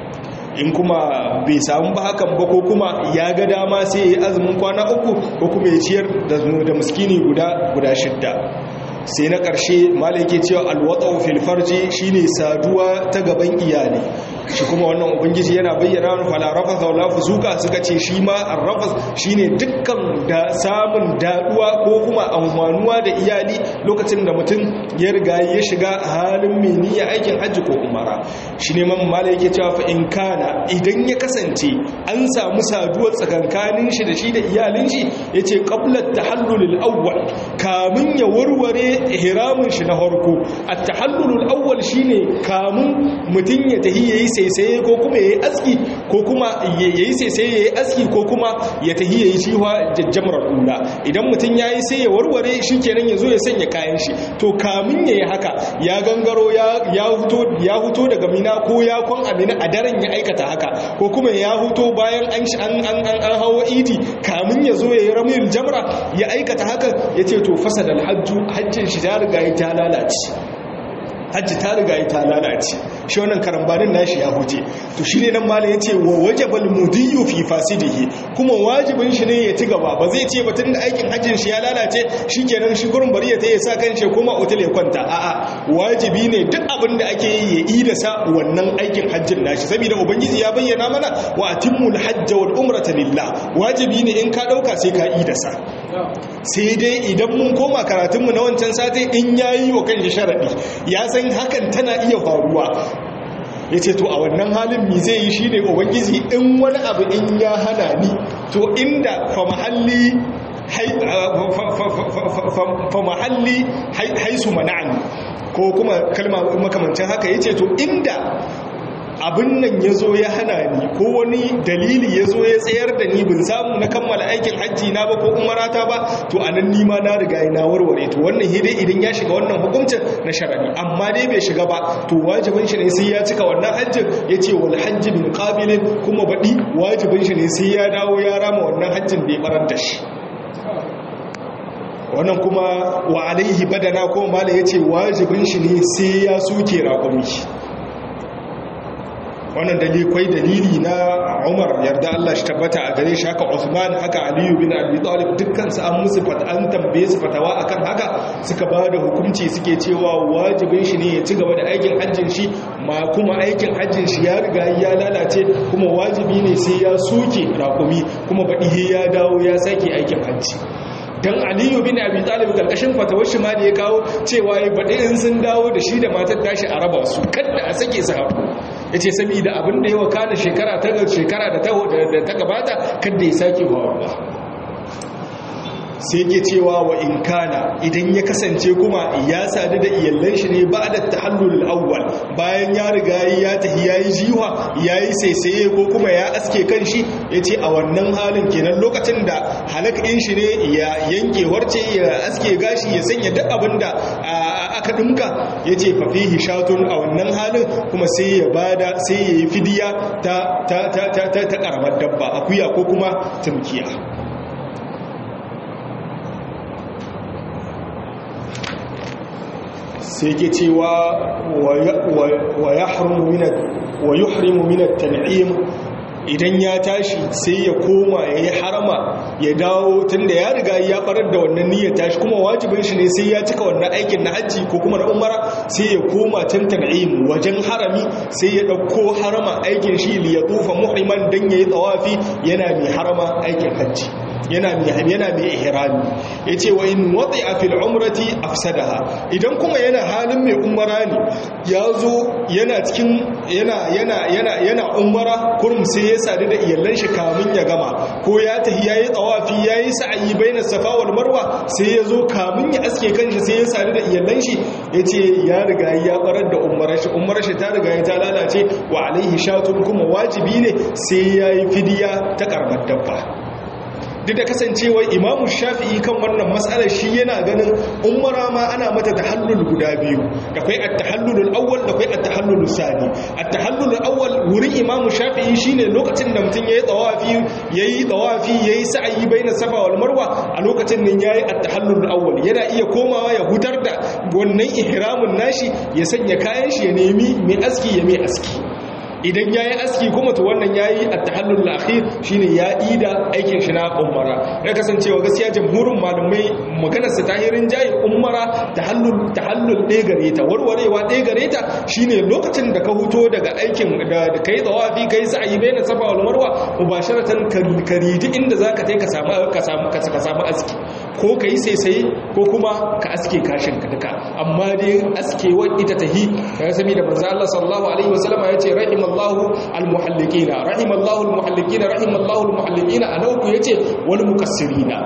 in kuma bai samu ba hakan ba ko kuma ya ga dama sai ya yi azumin kwana uku ko kuma ya ciyar da miskini guda guda shidda sai na ƙarshe malake cewa alwatsa fil farji shine saduwa ta gaban iyali shi kuma wannan ubangiji yana bayyana wani fala rafasa wala fusuka suka ce shi ma arrafas shine dukkan da samun daduwa ko kuma amfanuwa da iyali lokacin da mutum ya riga ya shiga halin mai niyya aikin hajji ko umara shi ne man mala yake cewa fa in kana idan ya kasance an samu saduwar tsakankanin shi da shi da iyalin shi yace qabla tahallul awwal kamun ya warware ihramin shi na farko at-tahallul awwal shine kamun mutum ya tahi yayi saisaye ko kuma yayi aski ko kuma yayi saisaye yayi aski ko kuma ya tahi yayi shiwa jajjamar ula idan mutum yayi sai ya warware shikenan yazo ya sanya kayan shi to kamun yayi haka ya gangaro ya ya huto ya huto daga mina ko ya kwan amina a daren ya aikata haka ko kuma ya huto bayan an an an an hawo idi kamun yazo yayi ramil jamra ya aikata haka yace to fasadal hajju hajjin shi ta riga ta lalace hajji ta riga ta lalace shi wannan karambanin nashi ya huce to shine nan malam yace wa wajabal mudiyu fi fasidihi kuma wajibin shi ne ya ci gaba ba zai ce batun da aikin hajjin shi ya lalace shikenan shi gurin bari ya ta sa kanshi kuma hotel ya kwanta a'a wajibi ne duk abin da ake yi ya yi da sa wannan aikin hajjin nashi saboda ubangiji ya bayyana mana wa atimmul hajja wal umrata lillah wajibi ne in ka dauka sai ka yi da sa sai dai idan mun koma karatunmu na wancan sati in yayi wa kanshi sharadi ya san hakan tana iya faruwa ya ce to a wannan halin mi zai yi shi ne ubangiji in wani abu in ya hana ni to inda fa mahalli fa mahalli haisu mana'ani ko kuma kalma makamancin haka ya ce to inda abin nan ya zo ya hana ni ko wani dalili ya zo ya tsayar da ni bin samu na kammala aikin hajji na ba ko umarata ba to a nan nima na riga na warware to wannan hide idan ya shiga wannan hukuncin na sharari amma dai bai shiga ba to wajibin shi ne sai ya cika wannan hajjin ya ce wal hajji bin qabilin kuma baɗi wajibin shi ne sai ya dawo ya rama wannan hajjin da ya barar da shi wannan kuma wa alaihi badana ko mala ya ce wajibin shi ne sai ya suke raƙumi wannan dalikwai dalili na Umar yarda Allah shi tabbata a gare shi haka Uthman haka Aliyu bin Abi Talib dukkan su an musu fata an tambaye su fatawa akan haka suka ba da hukunci suke cewa wajibin shi ne ya ci gaba da aikin hajjin shi ma kuma aikin hajjin shi ya riga ya lalace kuma wajibi ne sai ya soke rakumi kuma baɗi ya dawo ya sake aikin hajji dan aliyu bin abi talib karkashin fatawar shi ma da ya kawo cewa ya baɗi in sun dawo da shi da matar tashi a raba su kada a sake su haku ya ce saboda abin da ya wakana shekara ta shekara da ta gabata kada ya sake faruwa sai ke cewa wa in kana idan ya kasance kuma ya sadu da iyallan shi ne ba da tahallul awwal bayan ya riga ya tafi yayi jiwa yayi saisaye ko kuma ya aske kanshi yace a wannan halin kenan lokacin da halakin shi ne ya yanke warce ya aske gashi ya sanya duk abinda aka dinka yace fa fihi shatun a wannan halin kuma sai ya bada sai ya yi fidiya ta ta ta ta ta karamar dabba akuya ko kuma tumkiya sai ke cewa wa yuhrimu min at-tan'im idan ya tashi sai ya koma ya yi harama ya dawo tun da ya riga ya barar da wannan niyyar tashi kuma wajibin shi ne sai ya cika wannan aikin na hajji ko kuma na umara sai ya koma can tan'im wajen harami sai ya ɗauko harama aikin shi li ya tufa muhriman dan yayi tsawafi yana mai harama aikin hajji yana mai yana mai ihrami yace wa in wadi'a fil umrati afsadaha idan kuma yana halin mai umara ne yazo yana cikin yana yana yana yana umara kurum sai ya sadu da iyallan shi kamun ya gama ko ya tahi yayi tsawafi yayi sa'ayi baina safa wal marwa sai yazo kamun ya aske kanshi sai ya sadu da iyallan shi yace ya riga ya barar da umarar shi umarar shi ta riga ta lalace wa alaihi shatun kuma wajibi ne sai yayi fidiya ta karbar dabba duk da kasancewar imamu shafi'i kan wannan matsalar shi yana ganin umara ma ana mata tahallul guda biyu da kwai at-tahallulul awwal da kwai at-tahallulus sani at-tahallulul awwal wurin imamu shafi'i shine lokacin da mutum yayi tawafi yayi tawafi yayi sa'yi baina safa wal marwa a lokacin nan yayi at-tahallulul awwal yana iya komawa ya hutar da wannan ihramin nashi ya sanya kayan shi ya nemi mai aski ya mai aski idan ya yi aski kuma to wannan ya yi a tahallul akhir shine ya ida aikin shi na umara ya kasancewa gaskiya jamhurin malamai maganarsa ta hirin jayi umara tahallul tahallul ɗaya gare ta warwarewa ɗaya gare ta shine lokacin da ka huto daga aikin da kai tsawafi kai sa'ayi baina safa wal marwa mubasharatan kariji inda zaka kai ka samu ka samu ka samu aski ko kai sai sai ko kuma ka aske kashin ka duka amma dai askewa ita tahi kaga sami da manzo Allah sallallahu alaihi wasallam ya ce rahimal الله المحلقين رحم الله المحلقين رحم الله المحلقين انا uku yace wal mukassirina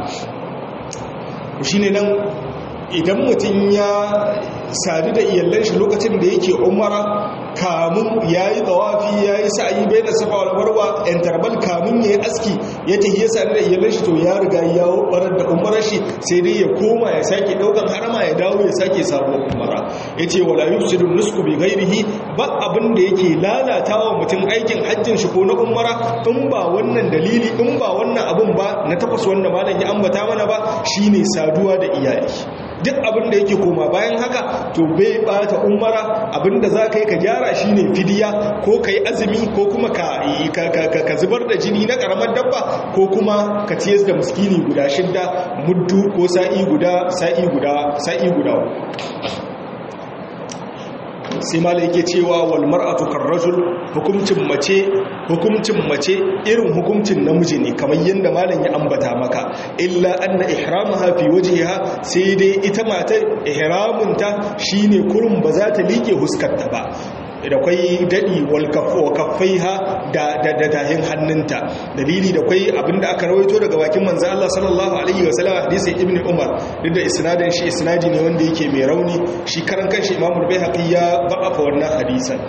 shine nan idan mutum ya sadu da iyallan shi lokacin da yake umara kamun yayi tawafi yayi sa'i baina safa wal marwa interval kamun yayi aski ya tafi ya sadu da iyallan shi to ya riga ya barar da umarar shi sai dai ya koma ya sake daukan harama ya dawo ya sake sabuwar umara yace wala yufsidu nusku bi ghairihi ba abin da yake lalatawa mutum aikin hajjin shi ko na umara in ba wannan dalili in ba wannan abun ba na tafas wanda malam ya ambata mana ba shine saduwa da iyali duk abin da yake koma bayan haka to bai bata umara abinda za ka yi ka gyara shi ne fidiya ko ka yi azumi ko kuma ka zubar da jini na karamar dabba ko kuma ka ciyar da muskini guda shidda muddu ko sa'i guda sa'i guda sa'i guda sai mala yake cewa wal mar'atu karrajul hukuncin mace hukuncin mace irin hukuncin namiji ne kamar yanda malam ya ambata maka illa anna ihramaha fi wajhiha sai dai ita matar ihramunta shine kurun ba za ta liƙe huskarta ba da kwai daɗi wakaffai ha da tahin hannunta dalili da kwai abinda aka rawaito daga bakin manzo Allah sallallahu alaihi wa sallam hadisi ibn Umar duk da isnadin shi isnadi ne wanda yake mai rauni shi karan kanshi Imam al-Baihaqi ya ba'afa wannan hadisan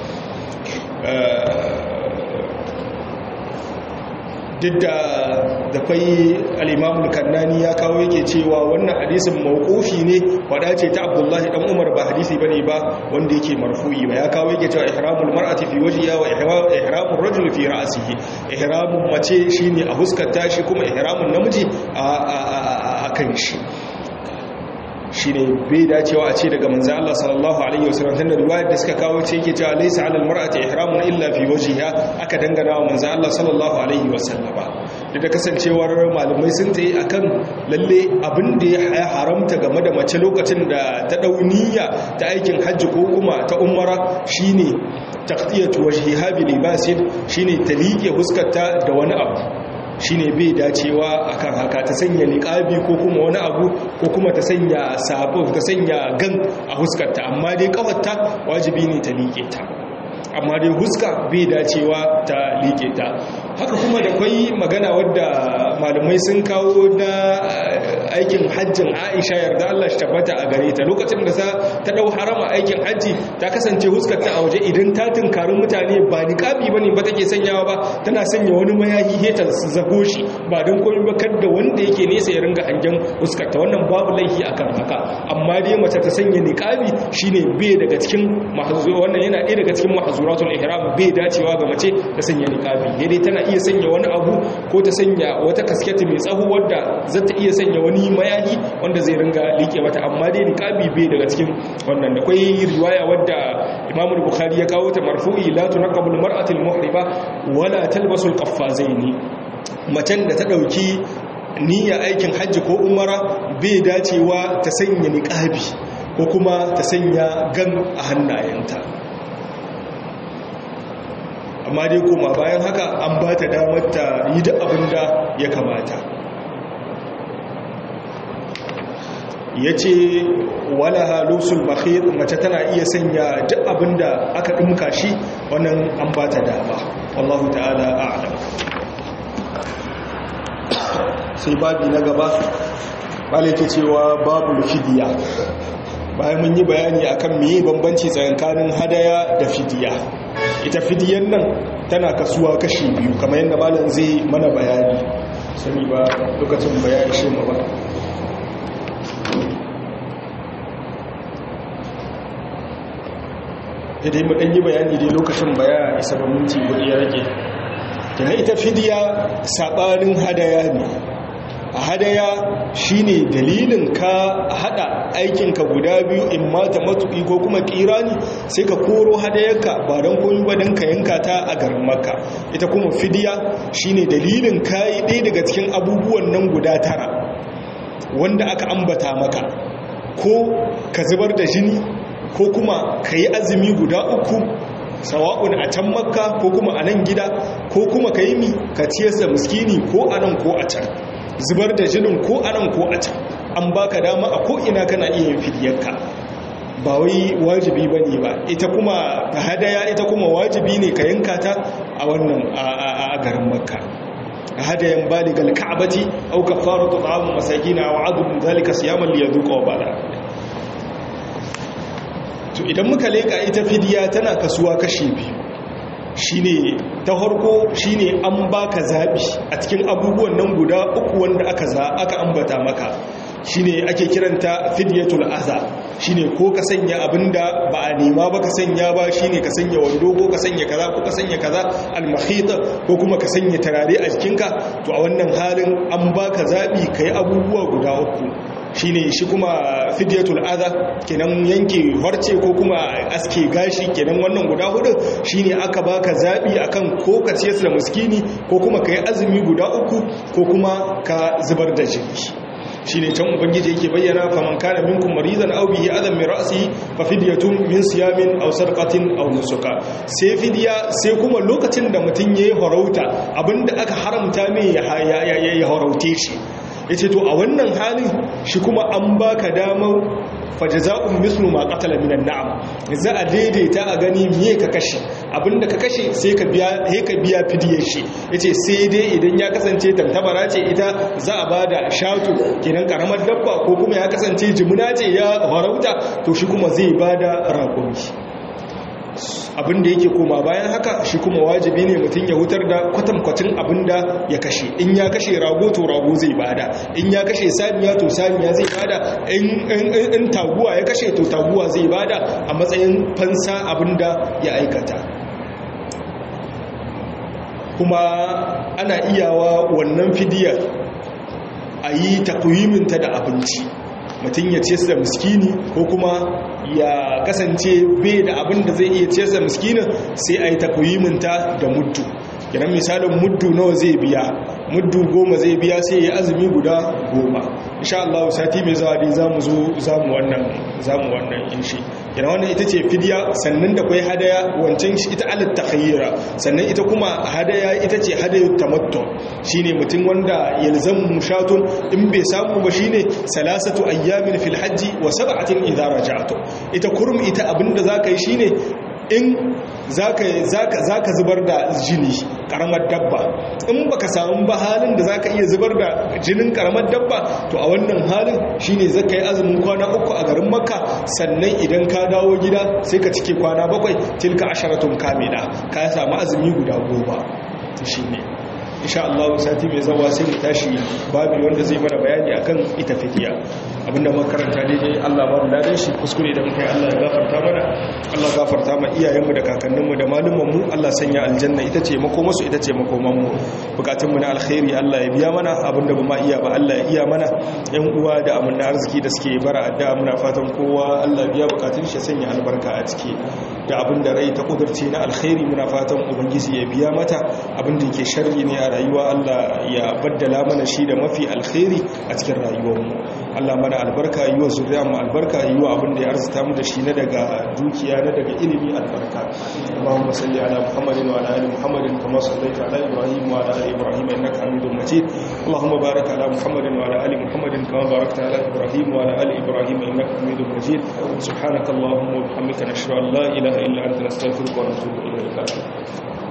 duk da da kwai al'imamun kannani ya kawo yake cewa wannan hadisin mawukofi ne wada ce ta abdullahi dan umar ba hadisi ba ne ba wanda yake marfu'i ba ya kawo yake cewa ihramul mar'ati fi wajhiha wa ihramul rajul fi ra'sihi ihramun mace shine a huskar tashi kuma ihramun namiji a kan shi shine bai dacewa a ce daga manzo Allah sallallahu alaihi wasallam tunda riwayar da suka kawo ce yake cewa laysa 'alal mar'ati ihramun illa fi wajhiha aka dangana wa manzo Allah sallallahu alaihi wasallam da da kasancewar malamai sun tayi akan lalle abin da ya haramta game da mace lokacin da ta dauniya ta aikin hajji ko kuma ta umara shine taqtiyatu wajhiha bi libasin shine ta liƙe huskarta da wani abu shine bai dacewa akan haka ta sanya niqabi ko kuma wani abu ko kuma ta sanya sabo ta sanya gan a huskarta amma dai kafarta wajibi ne ta liƙe ta amma dai huska bai dacewa ta liƙe ta haka kuma da kwai magana wadda malamai sun kawo na aikin hajjin aisha yarda Allah shi tabbata a gare ta lokacin da ta dau harama aikin hajji ta kasance huskar ta a waje idan ta tunkarin mutane ba niqabi bane ba take sanyawa ba tana sanya wani mayahi heta zago shi ba don komai ba kada wanda yake nesa ya ringa hangen huskar ta wannan babu laifi akan haka amma dai mace ta sanya niqabi shine bai daga cikin mahzur wannan yana ɗaya daga cikin mahzuratul ihram bai dacewa ga mace ta sanya niqabi dai tana iya sanya wani abu ko ta sanya wata kasketi mai tsaho wadda za ta iya sanya wani mayani wanda zai ringa liƙe mata amma dai niqabi bai daga cikin wannan da kwai riwaya wadda Imam Bukhari ya kawo ta marfu'i la tunqabul mar'atul muhriba wala talbasul qaffazaini macen da ta dauki niyya aikin hajji ko umara bai dacewa ta sanya niqabi ko kuma ta sanya gan a hannayenta amma dai koma bayan haka an ba ta damar ta yi da abin da ya kamata ya ce wala halusul bakhir mace tana iya sanya duk abin da aka ɗumka shi wannan an ba ta dama wallahu ta'ala a'lam sai babi na gaba ke cewa babu fidiya bayan mun yi bayani akan meye bambanci tsakanin hadaya da fidiya ita fidiyan nan tana kasuwa kashi biyu kamar yadda malam zai mana bayani sani ba lokacin bayani shi ma ba idan mu dan yi bayani dai lokacin baya isa ba minti gudu ya rage tana ita fidiya sabanin hadaya ne a hadaya shine dalilin ka hada aikinka guda biyu in mata matuƙi ko kuma kirani sai ka koro hadayarka ba don koyi ba don ka yanka ta a garin maka ita kuma fidiya shine dalilin ka yi ɗaya daga cikin abubuwan nan guda tara wanda aka ambata maka ko ka zubar da jini ko kuma ka yi azumi guda uku sawa'un a can makka ko kuma a nan gida ko kuma ka yi mi ka ciyar da muskini ko a nan ko a can zubar da jinin ko a nan ko a can an baka dama a ko'ina kana iya yin fidiyarka ba wai wajibi ba ne ba ita kuma ta hadaya ita kuma wajibi ne ka yanka ta a wannan a garin makka hadayan baligal ka'bati aw kafaratu ta'am masakin aw adun zalika siyaman li yadhuqa wa bala to idan muka leka ita fidiya tana kasuwa kashi biyu shine ta harko shine an baka zabi a cikin abubuwan nan guda uku wanda aka za aka ambata maka shine ake kiranta fidyatul aza shine ko ka sanya abinda ba a nema ba ka sanya ba shine ka sanya wando ko ka sanya kaza ko ka sanya kaza al-mahita ko kuma ka sanya tarare a jikinka to a wannan halin an baka zabi kai abubuwa guda uku shine shi kuma fidyatul adha kenan yanke harce ko kuma aske gashi kenan wannan guda hudu shine aka baka zabi akan ko ka ciyar da miskini ko kuma kai azumi guda uku ko kuma ka zubar da jini shine can ubangiji yake bayyana faman kana minkum maridan aw bihi adam min ra'sihi fa fidyatun min siyamin aw sarqatin aw nusuka sai fidya sai kuma lokacin da mutun yayi harauta abinda aka haramta mai ya haraute shi yace to a wannan halin shi kuma an baka damar fajaza'un mislu ma qatala minan na'am za a daidaita a gani miye ka kashe abinda ka kashe sai ka biya sai ka biya fidiyar shi yace sai dai idan ya kasance tantabara ce ita za a bada shatu kenan karamar dabba ko kuma ya kasance jimuna ce ya harauta to shi kuma zai bada rakumi abinda yake koma bayan haka shi kuma wajibi ne mutum ya hutar da kwatankwacin abinda ya kashe in ya kashe rago to rago zai bada in ya kashe saniya to saniya zai bada in taguwa ya kashe to taguwa zai bada a matsayin fansa abinda ya aikata kuma ana iyawa wannan fidiyar a yi takwiminta da abinci mutum ya ce da miskini ko kuma ya kasance bai da abin da zai iya ce da miskinin sai a yi takwiminta da muddu kiran misalin muddu nawa zai biya muddu goma zai biya sai ya azumi guda goma insha Allah sati mai zuwa dai zamu zo zamu wannan zamu wannan inshi kiran wannan ita ce fidiya sannan da kai hadaya wancan shi ita alat takhayyira sannan ita kuma hadaya ita ce hadayut tamattu shine mutum wanda yalzamu mushatun in bai samu ba shine salasatu ayyamin fil hajji wa sab'atin idza raja'tu ita kurum ita abinda zaka yi shine in zaka zubar da jini karamar dabba in baka samu ba halin da zaka iya zubar da jinin karamar dabba to a wannan halin shine zaka yi azumin kwana uku a garin makka sannan idan ka dawo gida sai ka cike kwana bakwai tilka asharatun kamila ka samu azumi guda goma shine insha Allah sati mai zawa sai mu tashi babu wanda zai mana bayani akan ita fidiya abinda muka karanta daidai Allah ba mu ladan shi kuskure da muka yi Allah ya gafarta mana Allah gafarta ma iyayenmu da kakanninmu da malumanmu Allah sanya aljanna ita ce makomasu ita ce makomanmu bukatunmu na alkhairi Allah ya biya mana abinda ba ma iya ba Allah ya iya mana yan uwa da amanna arziki da suke bara addu'a muna fatan kowa Allah biya bukatun shi sanya albarka a ciki da abinda rai ta kudurce na alkhairi muna fatan ubangiji ya biya mata abinda yake sharri ne a rayuwa Allah ya baddala mana shi da mafi alkhairi a cikin rayuwarmu Allah mana albarka yi wa zuriya mu albarka yi wa abin da ya arzuta mu da shi na daga dukiya na daga ilimi albarka Allahumma salli ala Muhammadin wa ala ali Muhammadin kama sallaita ala Ibrahim wa ala ali Ibrahim innaka Hamidum Majid Allahumma barik ala Muhammadin wa ala ali Muhammadin kama barakta ala Ibrahim wa ala ali Ibrahim innaka Hamidum Majid subhanakallahumma wa bihamdika nashhadu an la ilaha illa anta nastaghfiruka wa natubu ilayk